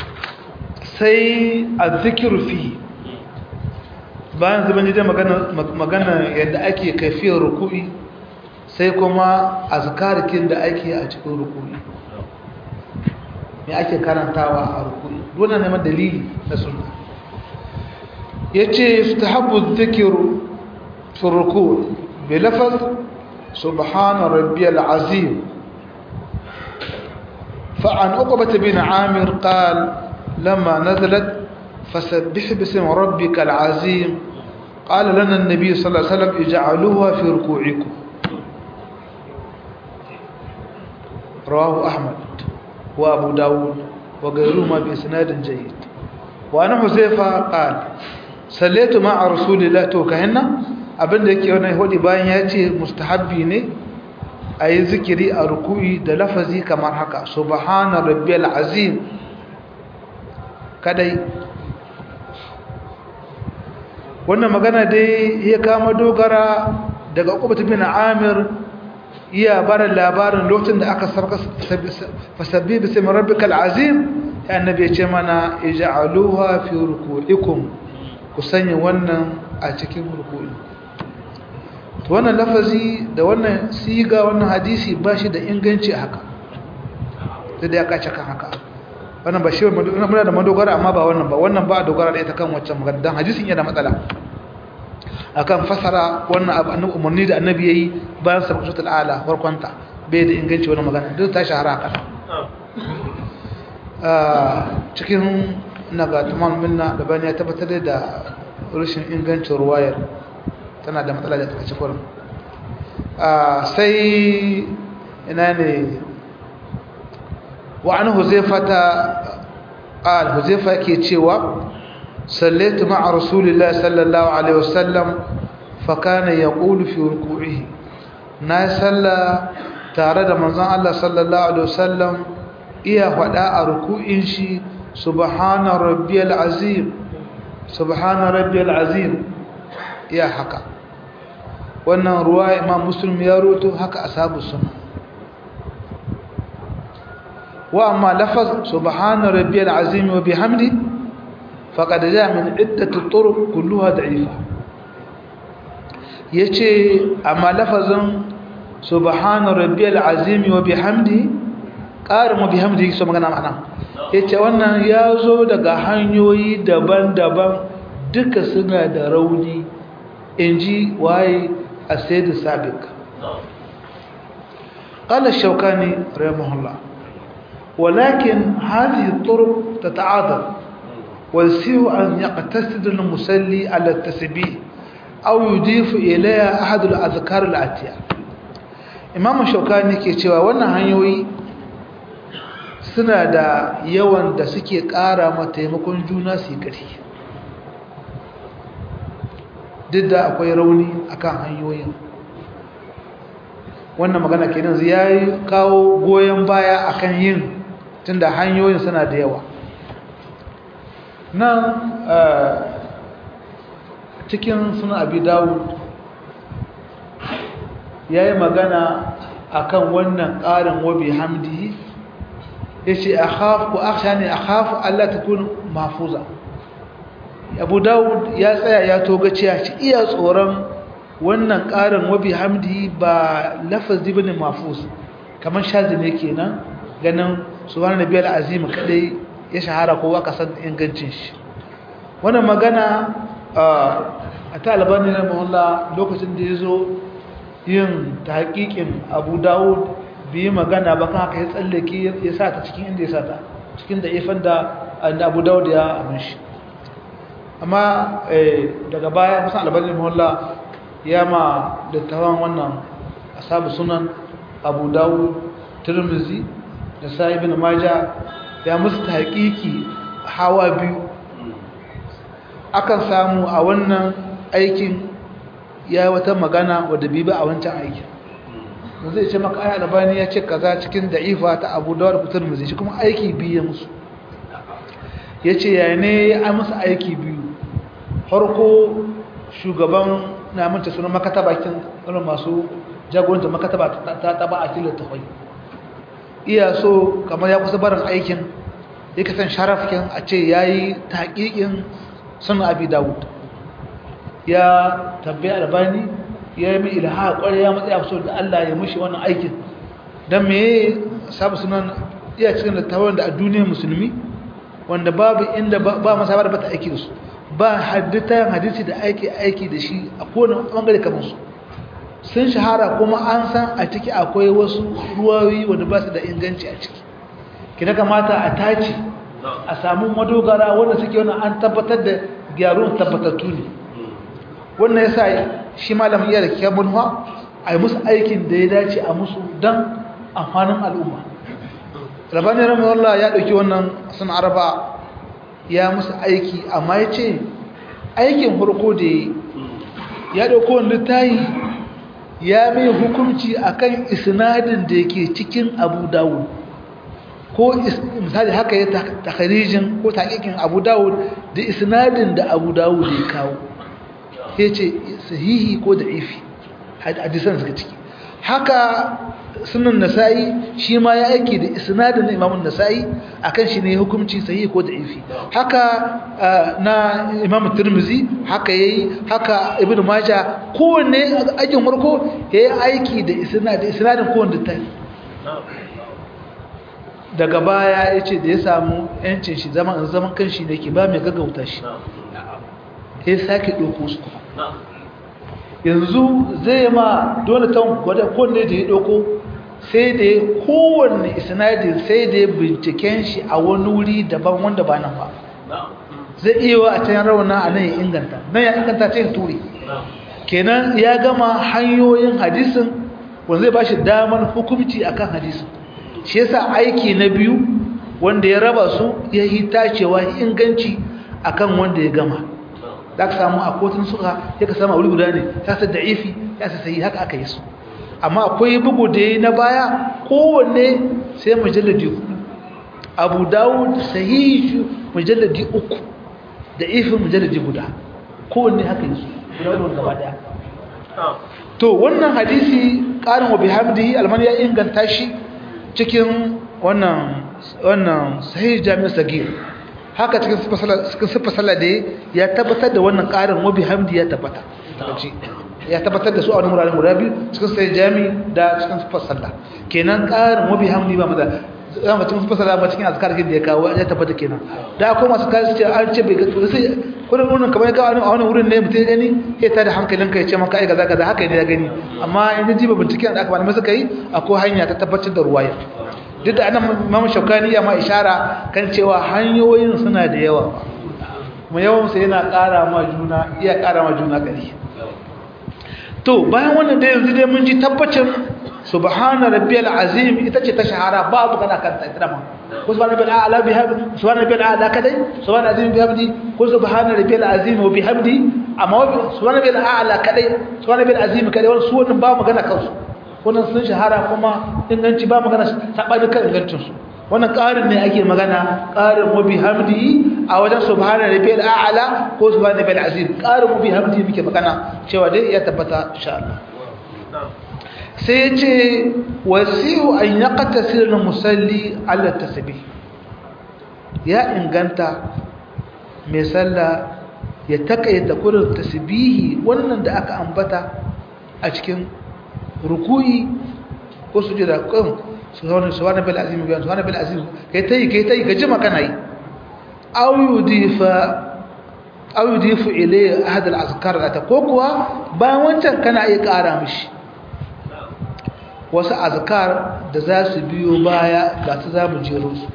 sai azzikru fi bayan zuban jide magana magana yadda ake kaifiyar ruku'i sai kuma azkarikin da ake a cikin ruku'i me ake karantawa a rukuni wannan neman dalili na sunna yace istahabbu dhikru fi ruku' bi lafaz subhana rabbiyal azim فعن عقبة بن عامر قال لما نزلت فسبح باسم ربك العظيم قال لنا النبي صلى الله عليه وسلم اجعلوها في ركوعكم رواه أحمد وأبو داود وغيرهما بإسناد جيد وأنا حذيفة قال صليت مع رسول الله توكهنا abin da yake wannan hudi bayan ya ce mustahabbi ne a yi zikiri a ruku'i da lafazi kamar haka subhana rabbiyal azim kadai wannan magana dai ya kama dogara daga ukubatu bin amir iya barin labarin lokacin da aka sarka fasabbi bismi rabbikal azim ya annabi ya ce mana ij'aluha fi ruku'ikum ku sanya wannan a cikin ruku'i to wannan lafazi da wannan siga wannan hadisi ba shi da inganci a haka sai da ya kace kan haka wannan ba shi muna da madogara amma ba wannan ba wannan ba a dogara da ita kan waccan magana dan hadisin yana matsala akan fasara wannan abu annabi umarni da annabi yayi bayan sarkutul ala farkonta bai da inganci wannan magana duk ta shahara haka cikin naga tamam minna da bani ya tabbatar da rashin ingancin ruwayar tana da matsala da ta ci kurin sai ina ne wa an huzaifata qal huzaifa yake cewa sallaitu ma'a rasulillahi sallallahu alaihi wasallam fa kana yaqulu fi ruku'ihi na salla tare da manzon Allah sallallahu alaihi wasallam iya fada a ruku'in shi subhana rabbiyal azim subhana rabbiyal azim iya haka wannan ruwa imam muslim ya roto haka ashabu sunna wa amma lafaz subhana rabbiyal azim wa bihamdi faqad jaa min iddati turuq kulluha da'ifa yace amma lafazin subhana rabbiyal azim wa bihamdi qarin wa bihamdi so magana ma'ana yace wannan yazo daga hanyoyi daban-daban duka suna da rauni inji waye السيد السابق قال الشوكاني رحمه الله ولكن هذه الطرق تتعاضد ويصير أن يقتصد المسلي على التسبيح أو يضيف إليها أحد الأذكار الآتية إمام الشوكاني كي cewa wannan hanyoyi suna da yawan da suke ƙara ma taimakon juna su yi ƙarfi duk da akwai rauni akan hanyoyin wannan magana kenan ya yi kawo goyon baya akan yin tunda hanyoyin suna da yawa nan cikin suna abi dawud ya yi magana akan wannan ƙarin wabi hamdi ya ce a hafu aksha ne a hafu allah ta kun mafuza abu dawud ya tsaya ya toga cewa shi iya tsoron wannan ƙarin wabi hamdi ba lafazi bane mafus kamar shazi ne kenan ganin subhanahu nabiyal azim kadai ya shahara ko aka san ingancin shi wannan magana a ta albani na mahalla lokacin da ya zo yin tahqiqin abu dawud bi magana ba kan haka ya tsallake ya sa ta cikin inda ya sa ta cikin da ifan da abu dawud ya amin shi amma daga baya musan albanin mahalla ya ma dattawan wannan asabu sunan abu dawud tirmizi da sa'ibin maja ya musu haƙiƙi hawa biyu akan samu a wannan aikin ya wata magana wadda bibi a wancan aikin zai ce maka aya albani ya ce kaza cikin da'ifa ta abu dawud tirmizi shi kuma aiki biyu ya musu ya ce ya ne ya musu aiki biyu farko shugaban na manta sunan makataba kin irin masu jagoranta makataba ta taba a kilin tafai iya so kamar ya kusa barin aikin ya kasan sharafkin a ce ya yi taƙiƙin sunan abi dawud ya tabbai albani ya yi mai ilha ƙwarai ya matsaya so da allah ya mushi wannan aikin don me sabu sunan iya cikin littafin da a duniyar musulmi wanda babu inda ba masa ba ta aiki da su ba haddita hadisi da aiki aiki da shi a kowane bangare kamar su sun shahara kuma an san a ciki akwai wasu ruwayoyi wanda ba su da inganci a ciki kina kamata a tace a samu madogara wanda suke wani an tabbatar da gyarun tabbatattu ne wannan yasa shi malamin iya da kyabun ha a yi musu aikin da ya dace a musu don amfanin al'umma rabani ramawallah ya ɗauki wannan sun araba ya musu aiki amma ya ce aikin farko da ya ɗauko wanda ta yi ya mai hukunci akan isnadin da yake cikin abu dawud ko misali haka ya takarijin ko taƙiƙin abu dawud da isnadin da abu dawud ya kawo ya ce sahihi ko da ifi hadisan suka ciki haka sunan nasa'i shi ma ya aiki da isnadin na imamun nasa'i akan shi ne hukunci sahihi ko da'ifi haka na imam tirmizi haka yayi haka ibnu maja kowanne aikin farko yayi aiki da isnadin isnadin kowanne ta daga baya yace da ya samu yancin shi zaman zaman kanshi ne ke ba mai gaggauta shi sai sake doko su yanzu zai ma dole ta gwada kowanne da ya doko sai da kowanne isnadin sai da binciken shi a wani wuri daban wanda ba nan ba zai iya wa a can rauna a nan ya inganta nan ya inganta ce turi kenan ya gama hanyoyin hadisin wanda zai ba shi damar hukumci akan hadisin shi yasa aiki na biyu wanda ya raba su ya yi tacewa inganci akan wanda ya gama za ka samu a kotun suka ya ka samu a wuri guda ne ta sa da'ifi ya sa sayi haka aka yi su amma akwai bugu da ya na baya kowanne sai mujalladi hudu abu dawud sahihi mujalladi uku da ifin mujalladi guda kowanne haka yi su guda wadda gaba daya to wannan hadisi ƙarin wa bihamdihi alman ya inganta shi cikin wannan wannan sahih jami'ar sagir haka cikin siffar sallah da ya tabbatar da wannan ƙarin wabi hamdi ya tabbata ya tabbatar da su a wani muraren guda biyu cikin sahih jami da cikin siffar sallah kenan ƙarin wabi hamdi ba maza zama cikin siffar sallah ba cikin azkar da ya kawo ya tabbata kenan da akwai masu kayan ce an ce bai ga sai kudin wurin kamar ga a wani wurin ne mutum gani ya tada hankalinka ya ce maka ai gaza gaza haka ne ya gani amma in ji ba binciken da aka ba suka yi akwai hanya ta tabbatar da ruwaya duk da anan mamu shaukani ya ma ishara kan cewa hanyoyin suna da yawa kuma yawan su yana ƙara ma juna iya ƙara ma juna gari to bayan wannan da yanzu dai mun ji tabbacin subhana rabbiyal azim ita ce ta shahara babu kana kan tsira ma ko subhana rabbiyal a'la bihamdi subhana rabbiyal a'la kadai subhana azim bihamdi ko subhana rabbiyal azim wa bihamdi amma subhana rabbiyal a'la kadai subhana rabbiyal azim kadai wannan su wannan ba magana kansu wannan sun shahara kuma inganci ba magana sabani kan ingancin su wannan ƙarin ne ake magana ƙarin wa bihamdi a wajen subhana rabbiyal a'la ko subhana rabbiyal azim ƙarin wa bihamdi muke magana cewa dai ya tabbata insha Allah sai ya ce wasi'u an ya ƙatasir na musalli allah tasbih ya inganta mai sallah ya takaita kurin tasbihi wannan da aka ambata a cikin rukuyi ko su jira kan suwana suwana bil azim biyan suwana bil azim kai tayi kai tayi ka jima kana yi aw yudifa aw yudifu ilay ahad al azkar ata ko kuwa bayan wancan kana iya ƙara mishi wasu azkar da za su biyo baya ga su za mu jero su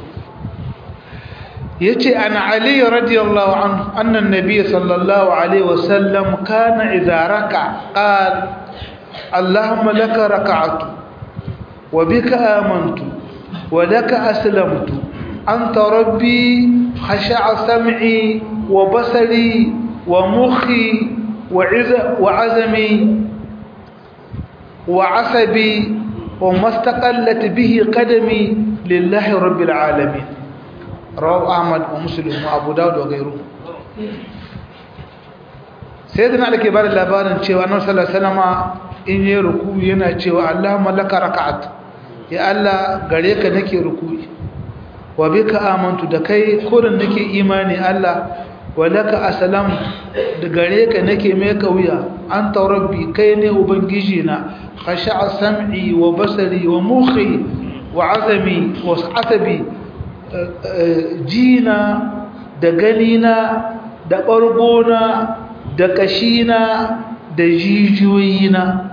ya ce an ali radiyallahu an annan nabi sallallahu alaihi wasallam kana idaraka qal allahumma laka raka'atu wa bika amantu wa laka aslamtu anta rabbi khasha'a sam'i wa basari wa mukhi wa azami وعصبي وما استقلت به قدمي لله رب العالمين رواه احمد ومسلم وابو داود وغيره sayyidina da ke bada labarin cewa annabi sallallahu alaihi wasallam in yi ruku yana cewa Allahumma laka raka'at ya Allah gare ka nake ruku'i wa bika amantu da kai kurin nake imani Allah wa laka aslam da gare ka nake mai kauya anta rabbi kai ne ubangiji na khasha'a sam'i wa basari wa mukhi wa azami wa asabi jina da ganina da ɓargona da kashina da jijiyoyina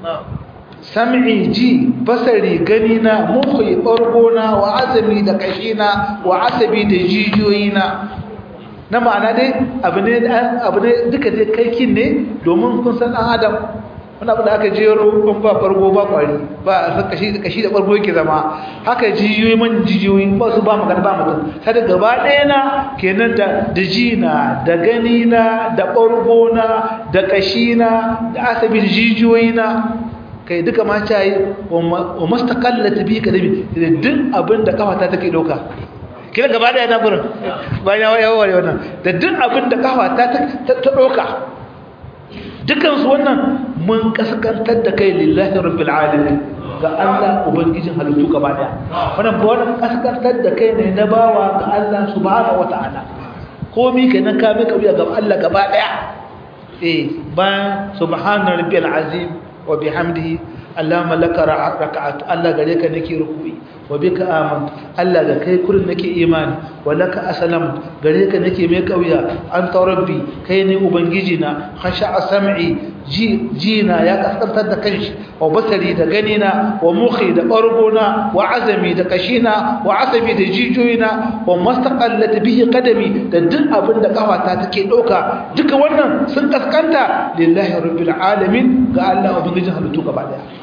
sam'i ji basari ganina mukhi ɓargona wa azami da kashina wa asabi da jijiyoyina na ma'ana dai abu ne duka dai kaikin ne domin kun san ɗan adam wani abu da aka jero ban ba farko ba kwari ba a kashi kashi da farko yake zama haka jijiyoyi man jijiyoyi ba su ba magana ba mutum sai da gaba ɗaya na kenan da da jina da gani na da ɓargo na da kashi na da asabi da jijiyoyi na kai duka ma ta yi wa mastaqallat bi kadami da duk abin da kafa ta take dauka kira gaba ɗaya na gurin bayan ya ware wannan da duk abin da kafa ta ta dauka dukansu wannan mun kaskantar da kai lillahi rabbil alamin ga Allah ubangijin halittu gaba daya wannan ba wannan kaskantar da kai ne na bawa ga Allah subhanahu wataala komai kenan ka mai kauya ga Allah gaba daya eh bayan subhana rabbil azim wa bihamdihi Allahumma laka raka'atu Allah gare ka nake ruku'i wa bika amantu Allah ga kai kurin nake imani wa laka aslam gare ka nake mai kauya anta rabbi kai ne ubangiji na khasha'a sam'i ji jina ya kaskantar da kanshi wa basari da ganina wa mukhi da bargona wa azami da kashina wa asabi da jijoyina wa mastaqallat bihi qadami da duk abin da kafata take dauka duka wannan sun kaskanta lillahi rabbil alamin ga Allah ubangijin halittu gaba daya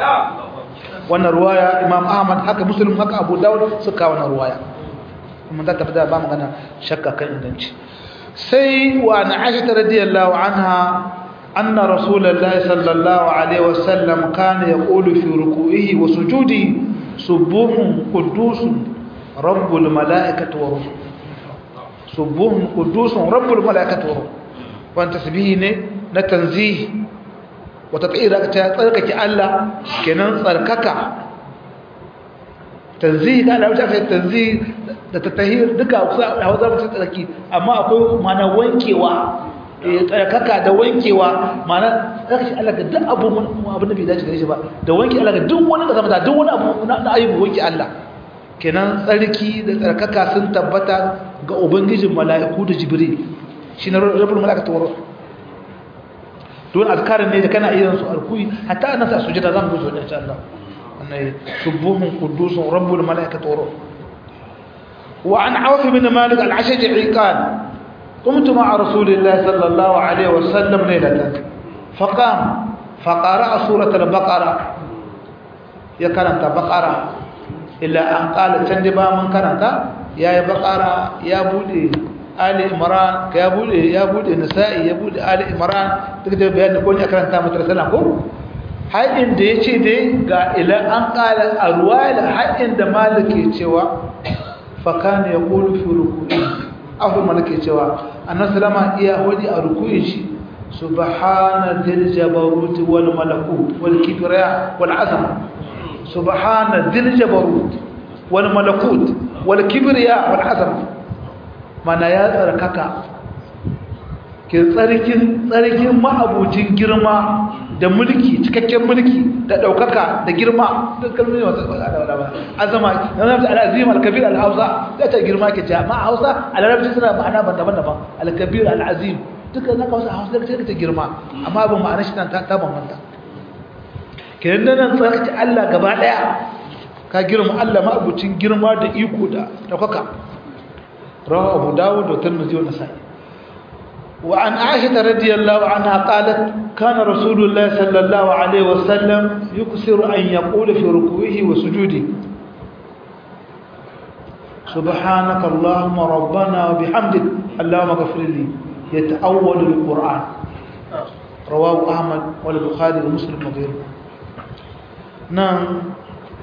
wannan ruwaya imam ahmad haka muslim haka abu dawud suka wannan ruwaya mun da tabbata ba magana shakka kan inganci sai wa na aisha radiyallahu anha anna rasulullahi sallallahu alaihi wasallam kana yaqulu fi ruku'ihi wa sujudi subuhun qudusun rabbul malaikati wa ruh subuhun qudusun rabbul malaikati wa ruh wannan tasbihi ne na tanzih wata tsira ta tsarkake Allah kenan tsarkaka tanzihi ga Allah aka tanzihi da tatahir duka kusa hausa mutum tsarki amma akwai mana wankewa tsarkaka da wankewa mana tsarki Allah ga duk abu abin da bai dace gare shi ba da wanke Allah ga duk wani kasa da duk wani abu na ayyubu wanke Allah kenan tsarki da tsarkaka sun tabbata ga ubangijin mala'iku da jibril shi na rabbul mala'ikatu wa don azkarin ne da kana iya su alkuyi hatta ana sa sujada zan guzo da insha Allah annai subuhun qudusun rabbul mala'ikatu wa wa an auf bin malik al-ashja'i qala قمت مع رسول الله صلى الله عليه وسلم ليلة فقام فقرأ سورة البقرة يكرنت بقرة إلا أن قال تندبا من كرنت يا بقرة يا بودي آل إمران يا بودي يا بودي نسائي يا بودي آل إمران تقدر بيان نقول يكرنت مترسلنا كو har inda ya ce dai ga ila an ƙala a ruwayar har inda maliki cewa fakane ya ƙulu fi rukuni abu malaki cewa annabi sallama iya wadi a rukuyin shi subhana dhil jabarut wal malakut wal kibriya wal azama subhana dhil jabarut wal malakut wal kibriya wal azama mana ya tsarkaka ke tsarkin tsarkin ma'abucin girma da mulki cikakken mulki da daukaka da girma duk kalmomi masu azama yana da al'azim al-kabir al-hausa da ta girma ke ce amma hausa a larabci suna ma'ana daban-daban al-kabir al-azim duka na hausa hausa da ta girma amma abin ma'ana shi ta ta bambanta kenan da nan tsarki Allah gaba daya ka girma Allah ma'abucin girma da iko da daukaka rawa Abu Dawud da Tirmidhi wa Nasa'i وعن عائشة رضي الله عنها قالت كان رسول الله صلى الله عليه وسلم يكثر أن يقول في ركوعه وسجوده سبحانك اللهم ربنا وبحمدك اللهم اغفر لي يتأول القرآن رواه أحمد والبخاري ومسلم وغيره نعم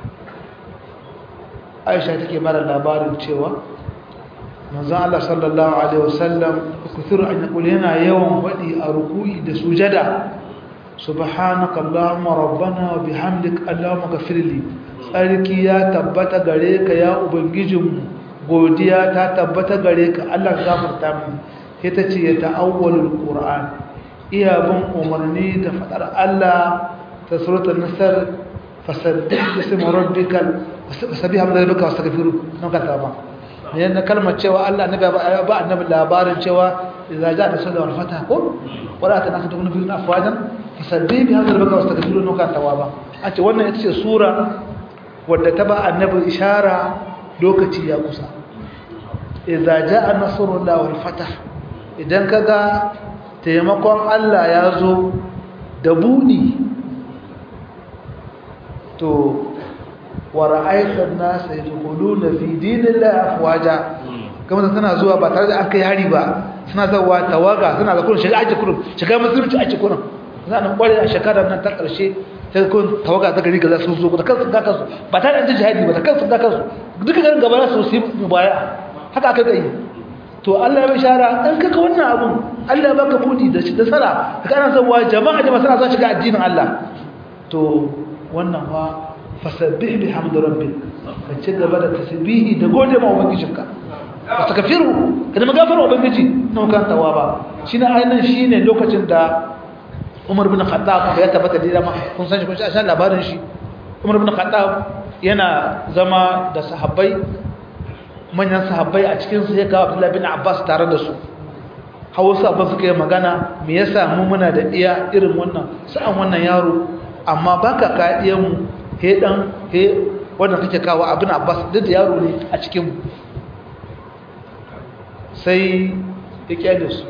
عائشة تكي مرة لابارن cewa manzon Allah sallallahu alaihi wasallam kuthur an yaqul yana yawan fadi a ruku'i da sujada subhanaka allahumma rabbana wa bihamdik allahumma ghfirli sarki ya tabbata gare ka ya ubangijinmu godiya ta tabbata gare ka Allah gafarta mu ita ce ya ta'awwalul qur'an iya bin umarni da fadar Allah ta suratul nasr fasabbih bismi rabbikal wasabbih hamda rabbika wastaghfiru nan ka ba yana kalmar cewa Allah annabi ba annabi labarin cewa idza ja'a rasulun wal fatah ko wala ta nasu tukunu fil afwajan fasabbih bi hadha rabbika wastaghfiru nan ka tawaba a ce wannan ita ce sura wadda ta ba annabi ishara lokaci ya kusa idza ja'a nasrullahi wal fatah idan kaga taimakon Allah ya zo da budi to wa ra'aita an-nasa yadkhuluna fi dinillahi afwaja kuma tana zuwa ba tare da an kai hari ba suna zawa tawaga suna da kullun shiga aji kullun shiga musulunci aji kullun za a kware a shekarar nan ta karshe sai kun tawaga ta gari gaza sun zo da kansu ga kansu ba tare da jihadi ba da kansu ga kansu duka garin gaba su su mubaya haka aka yi to Allah ya bishara dan kaka wannan abun Allah ya baka budi da da sala kana zawa jama'a jama'a suna son shiga addinin Allah to wannan fa fasabbih bihamdi rabbik ka ci gaba da tasbihi da gode ma ubangijinka astaghfiru kada magafara ubangiji na kan tawaba shine ainihin shine lokacin da Umar bin Khattab ya tabbata da dama kun san shi kun san labarin shi Umar bin Khattab yana zama da sahabbai manyan sahabbai a cikin su ya kawo Abdullah bin Abbas tare da su Hausa ba suka yi magana me yasa mu muna da iya irin wannan sa'an wannan yaro amma baka ka iyan mu he dan he wanda kake kawo abin Abbas duk da yaro ne a cikin mu sai ya kyale su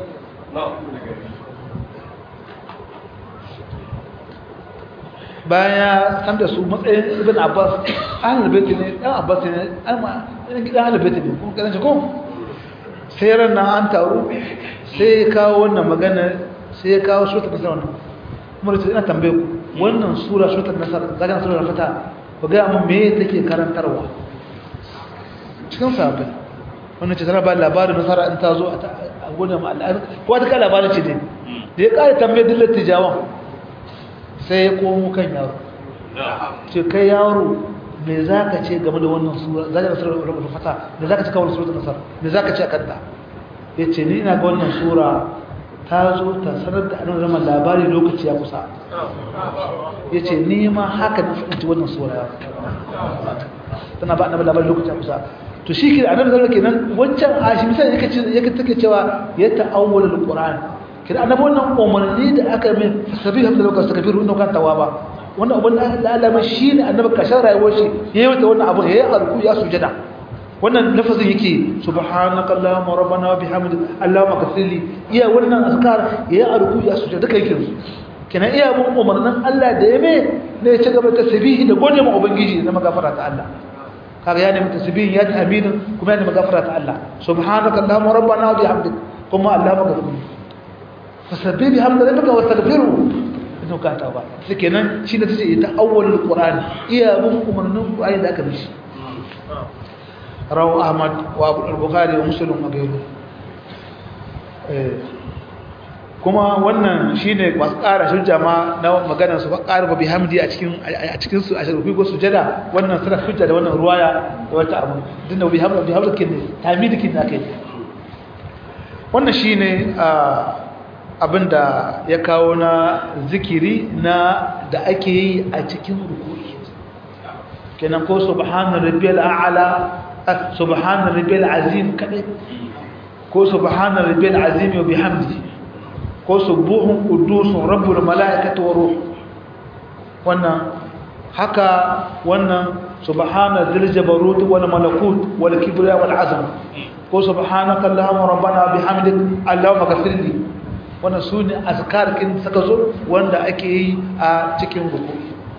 baya san da su matsayin ibn Abbas ahlul bait ne dan Abbas ne alma gidan ahlul bait ne kun kasance ko sai ran nan an taru sai ya kawo wannan magana sai ya kawo suratul nasr wannan kuma da ina tambaye ku wannan sura suratul nasr daga sura fata ku ga mun me take karantarwa cikin sahabbai wannan ce tana ba labarin nasara in ta zo a gudun al'adar ko ta kai labarin ce ne da ya kare tambaye dillar tijawan sai ya komo kan yaro ce kai yaro me zaka ce game da wannan sura zaka nasar da fata me zaka ce kawai suratul nasar me zaka ce akan ta yace ni ina ga wannan sura ta zo ta sanar da annabi zaman labari lokaci ya kusa yace ni ma haka na fahimci wannan sura tana ba annabi labari lokaci ya kusa to shi ke annabi sallallahu kenan wancan ashi misali yake ce yake take cewa ya ta'awwalul qur'an kira annabi wannan umarni da aka mai sabi hamda lokacin kafiru inda kan tawaba wannan abun da Allah mai shine annabi kashin rayuwar shi yayi wata wannan abu yayi alku ya sujada wannan lafazin yake subhanaka allahumma rabbana wa bihamdika allahumma ghfirli iya wannan azkar yayi alku ya sujada duka yake kina iya mun umarnin Allah da ya mai ne ya ci gaba tasbihi da gode ma ubangiji da magafara ta Allah kaga ya nemi tasbihin ya tahmidin kuma ya nemi gafara ta Allah subhanaka allahumma rabbana wa bihamdika kuma allahumma ghfirli fasabbih bihamdi rabbika wastaghfiru idan ka ta ba kenan shi da tace ita awwalul qur'ani iya bin umarnin qur'ani da aka mishi rawu ahmad wa abu al-bukhari wa muslim wa ghayru eh kuma wannan shine ba ƙara hujja ma na maganar su ba ƙara ba bihamdi a cikin a cikin su a shirfi ko sujada wannan sura hujja da wannan ruwaya da wata abu dinda bihamdi bihamdi kin tamidi kin akai wannan shine abinda ya kawo na zikiri na da ake yi a cikin rukuni kenan ko subhana rabbiyal a'la subhana rabbiyal azim kadai ko subhana rabbiyal azim wa bihamdihi ko subuhun qudusun rabbul malaikati wa ruh wannan haka wannan subhana dhil jabarut wal malakut wal kibriya wal azam ko subhanaka allahumma rabbana bihamdik allahumma ghfirli wannan sune azkar kin saka zo wanda ake yi a cikin ruku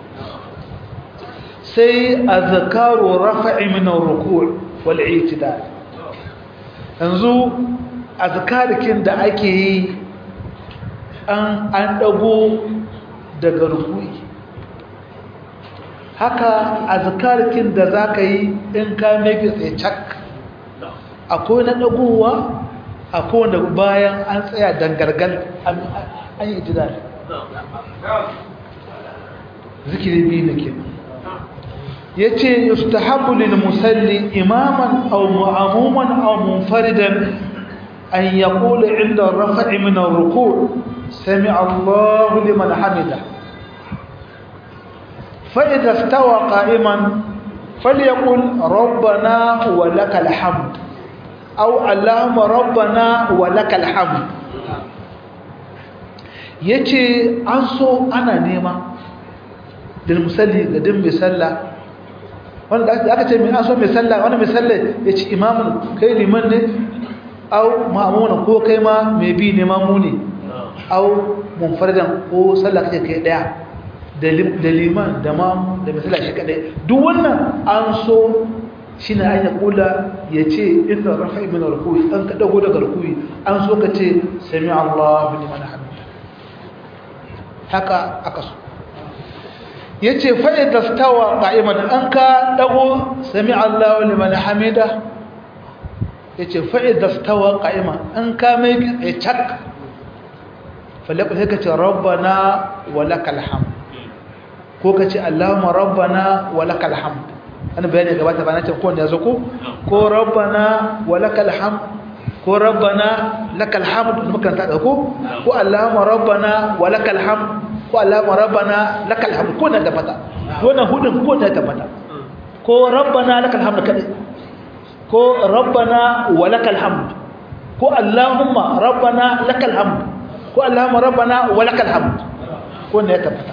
sai azkaru rafa'i min ar-ruku' wal i'tidal yanzu azkar kin da ake yi an an dago daga ruku'i haka azkarkin da zaka yi in ka meke tsaye cak akwai na dagowa akwai wanda bayan an tsaya dangargal an yi ijidal zikiri biyu ne ke yace yustahabbu lil musalli imaman aw mu'amuman aw munfaridan an yaqula 'inda ar-raf'i min ar-ruku' سمع الله لمن حمده فإذا استوى قائما فليقل ربنا ولك الحمد أو اللهم ربنا ولك الحمد yace an so ana nema lil musalli ga din mai sallah wanda aka ce mai an so mai sallah wanda mai sallah yace imamun kai liman ne au ma'amuna ko kai ma mai bi ne mamu ne au munfardan ko sallah kake kai daya da liman da ma da misala shi kadai duk wannan an so shine an ya kula yace inna rafa'i min ruku'i an ka dago daga ruku'i an so ka ce sami Allahu liman hamida haka aka so yace fa idza stawa qa'iman an ka dago sami Allahu liman hamida yace fa idza stawa qa'iman an ka mai cak falakul sai ka ce rabbana wa lakal hamd ko ka ce allahumma rabbana wa lakal hamd an bayani gabata ba na ce ko ne yazo ko ko rabbana wa lakal hamd ko rabbana lakal hamd mukan ta ko ko allahumma rabbana wa lakal hamd ko allahumma rabbana lakal hamd ko ne tabbata wannan hudun ko ne tabbata ko rabbana lakal hamd kadai ko rabbana wa lakal hamd ko allahumma rabbana lakal hamd ko Allahumma rabbana wa lakal hamd ko ne ya tabbata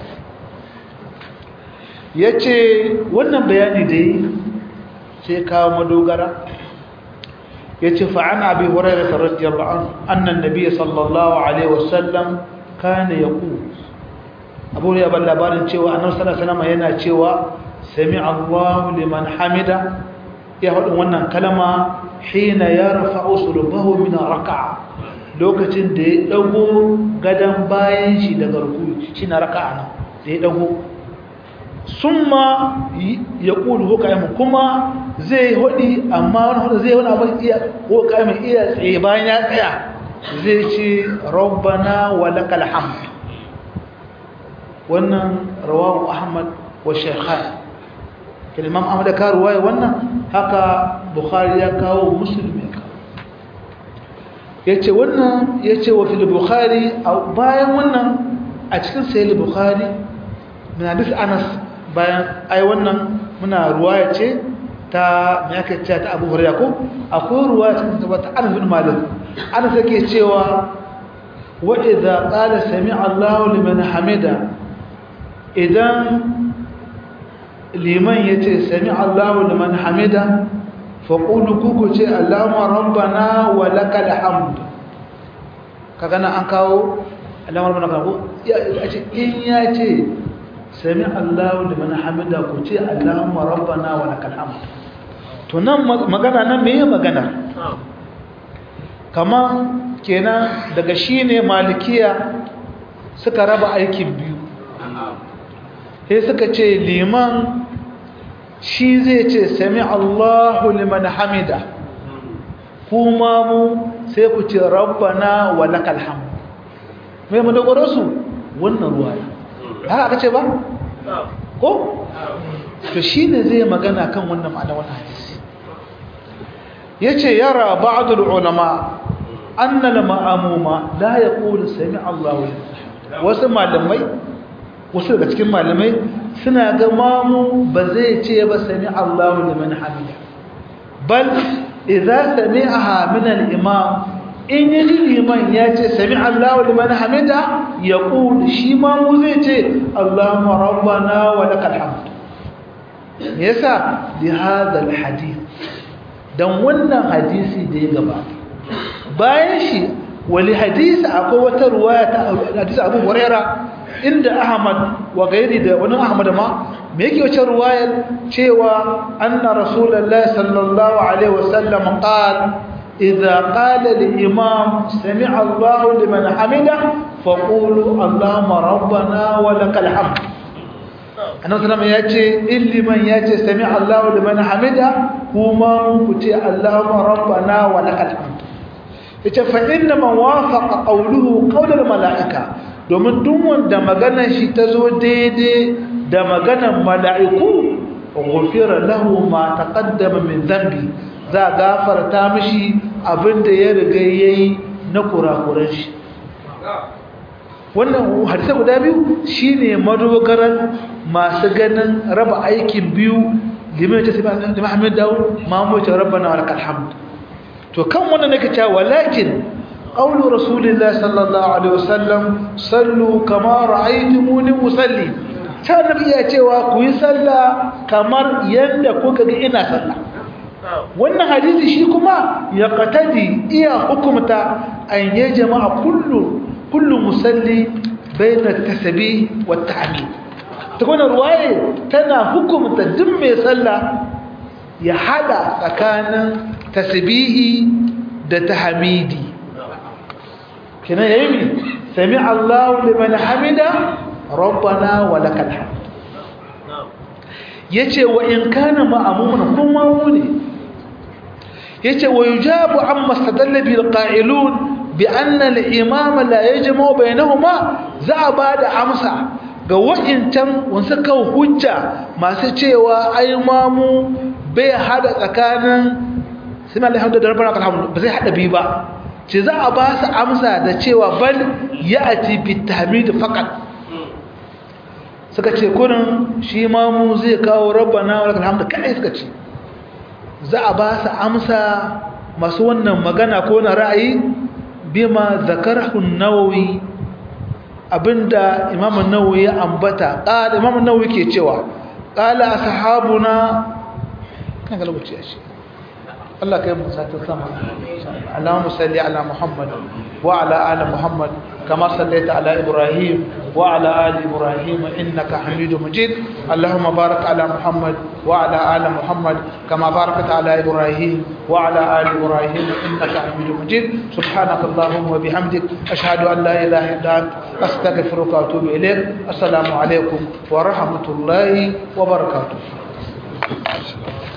yace wannan bayani da yi sai kawo madogara yace fa an abi hurairah radiyallahu anhu anna an-nabiy sallallahu alaihi wasallam kana yaqul abu ya ban labarin cewa annabi sallallahu alaihi wasallam yana cewa sami Allahu liman hamida ya hudu wannan kalma hina yarfa'u sulbahu min raka'a lokacin da ya dago gadan bayan shi daga rukuyi shi na raka'a nan da ya dago summa ya kulu hukaimu kuma zai hudi amma wani hudu zai wani abin iya hukaimu iya tsaye bayan ya tsaya zai ce rabbana wa lakal hamd wannan rawahu ahmad wa shaykhan kin imam ahmad ka ruwaya wannan haka bukhari ya kawo muslim ya kawo yace wannan yace wa fil bukhari bayan wannan a cikin sahih bukhari min hadith anas bayan ai wannan muna ruwaya ce ta me aka ce ta Abu Hurairah ko akwai ruwaya cikin ta Anas bin Malik Anas yake cewa wa idza qala sami'a Allahu liman hamida idan liman yace sami'a Allahu liman hamida faqulu kuku ce Allahumma rabbana wa lakal hamd kaga nan an kawo Allahumma rabbana ko ya ce in yace sami Allahu liman hamida ku ce Allahumma rabbana wa lakal hamd to nan magana nan meye magana kaman kenan daga shine malikiya suka raba aikin biyu sai suka ce liman shi zai ce sami Allahu liman hamida kuma mu sai ku ce rabbana wa lakal hamd me mu dogoro su wannan ruwaya haka aka ce ba ko to shine zai magana kan wannan ma'ana wannan hadisi yace yara ba'd ulama anna al-ma'muma la yaqulu sami Allahu wasu malamai wasu daga cikin malamai suna ga mamu ba zai ce ba sami Allahu liman hamida bal idza sami'aha min al-imam in yi liman ya ce sami Allahu liman hamida ya ƙuli shi ma mu zai ce Allahumma rabbana wa lakal hamd me yasa li hadha al hadith dan wannan hadisi da ya gaba bayan shi wali hadisi akwai wata ruwaya ta hadisi Abu Huraira inda Ahmad wa gairi da wani Ahmad ma me yake wace ruwayar cewa anna rasulullahi sallallahu alaihi wasallam qala إذا قال الإمام سمع الله لمن حمده فقولوا اللهم ربنا ولك الحمد annabi sallallahu ya ce in liman ya ce sami Allahu liman hamida kuma ku ce Allahumma rabbana wa lakal hamd yace fa inna man wafaqa qawluhu qawlal malaika domin duk wanda maganar shi ta zo daidai da maganar mala'iku ghufira lahu ma taqaddama min dhanbi za gafarta mishi abinda ya riga yayi na kurakuran shi wannan hadisi guda biyu shine madogaran masu ganin raba aikin biyu liman ta sai da Muhammad Dawud mamu ta rabbana wa lakal hamd to kan wannan nake cewa walakin qawlu rasulillah sallallahu alaihi wasallam sallu kama ra'aytumuni usalli ta nabi ya cewa ku yi sallah kamar yanda kuka ga ina sallah wannan hadisi shi kuma ya qatadi iya hukumta an ya jama'a kullu kullu musalli bayna at-tasbih wa at-tahmid ta wannan ruwaye tana hukumta duk mai sallah ya hada tsakanin tasbihi da tahmidi kina yayi sami Allahu liman hamida rabbana wa lakal hamd yace wa in kana ma'mumun kuma mu ne yace wa yujabu amma stadalla bil qa'ilun bi anna al imama la yajma'u bainahuma za bada amsa ga wa'incan wasu kawo hujja masu cewa ai mamu bai hada tsakanin suna alhamdu da rabbana alhamdu ba zai hada biyu ba ce za a ba su amsa da cewa bal ya'ti bi tahmid faqat suka ce kurin shi mamu zai kawo rabbana wa lakal hamdu kai suka ce za a ba su amsa masu wannan magana ko na ra'ayi bima zakarahu nawawi abinda imamu nawawi ya ambata qala imamu nawawi ke cewa qala ashabuna kan ga lokaci shi Allah kai mu sata sama Allahumma salli ala Muhammad wa ala ali Muhammad kama sallaita ala Ibrahim wa ala ali Ibrahim innaka Hamidum Majid Allahumma barik ala Muhammad wa ala ali Muhammad kama barakta ala Ibrahim wa ala ali Ibrahim innaka Hamidum Majid subhanakallahumma wa bihamdik ashhadu an la ilaha illa anta astaghfiruka wa atubu ilayk assalamu alaikum wa rahmatullahi wa barakatuh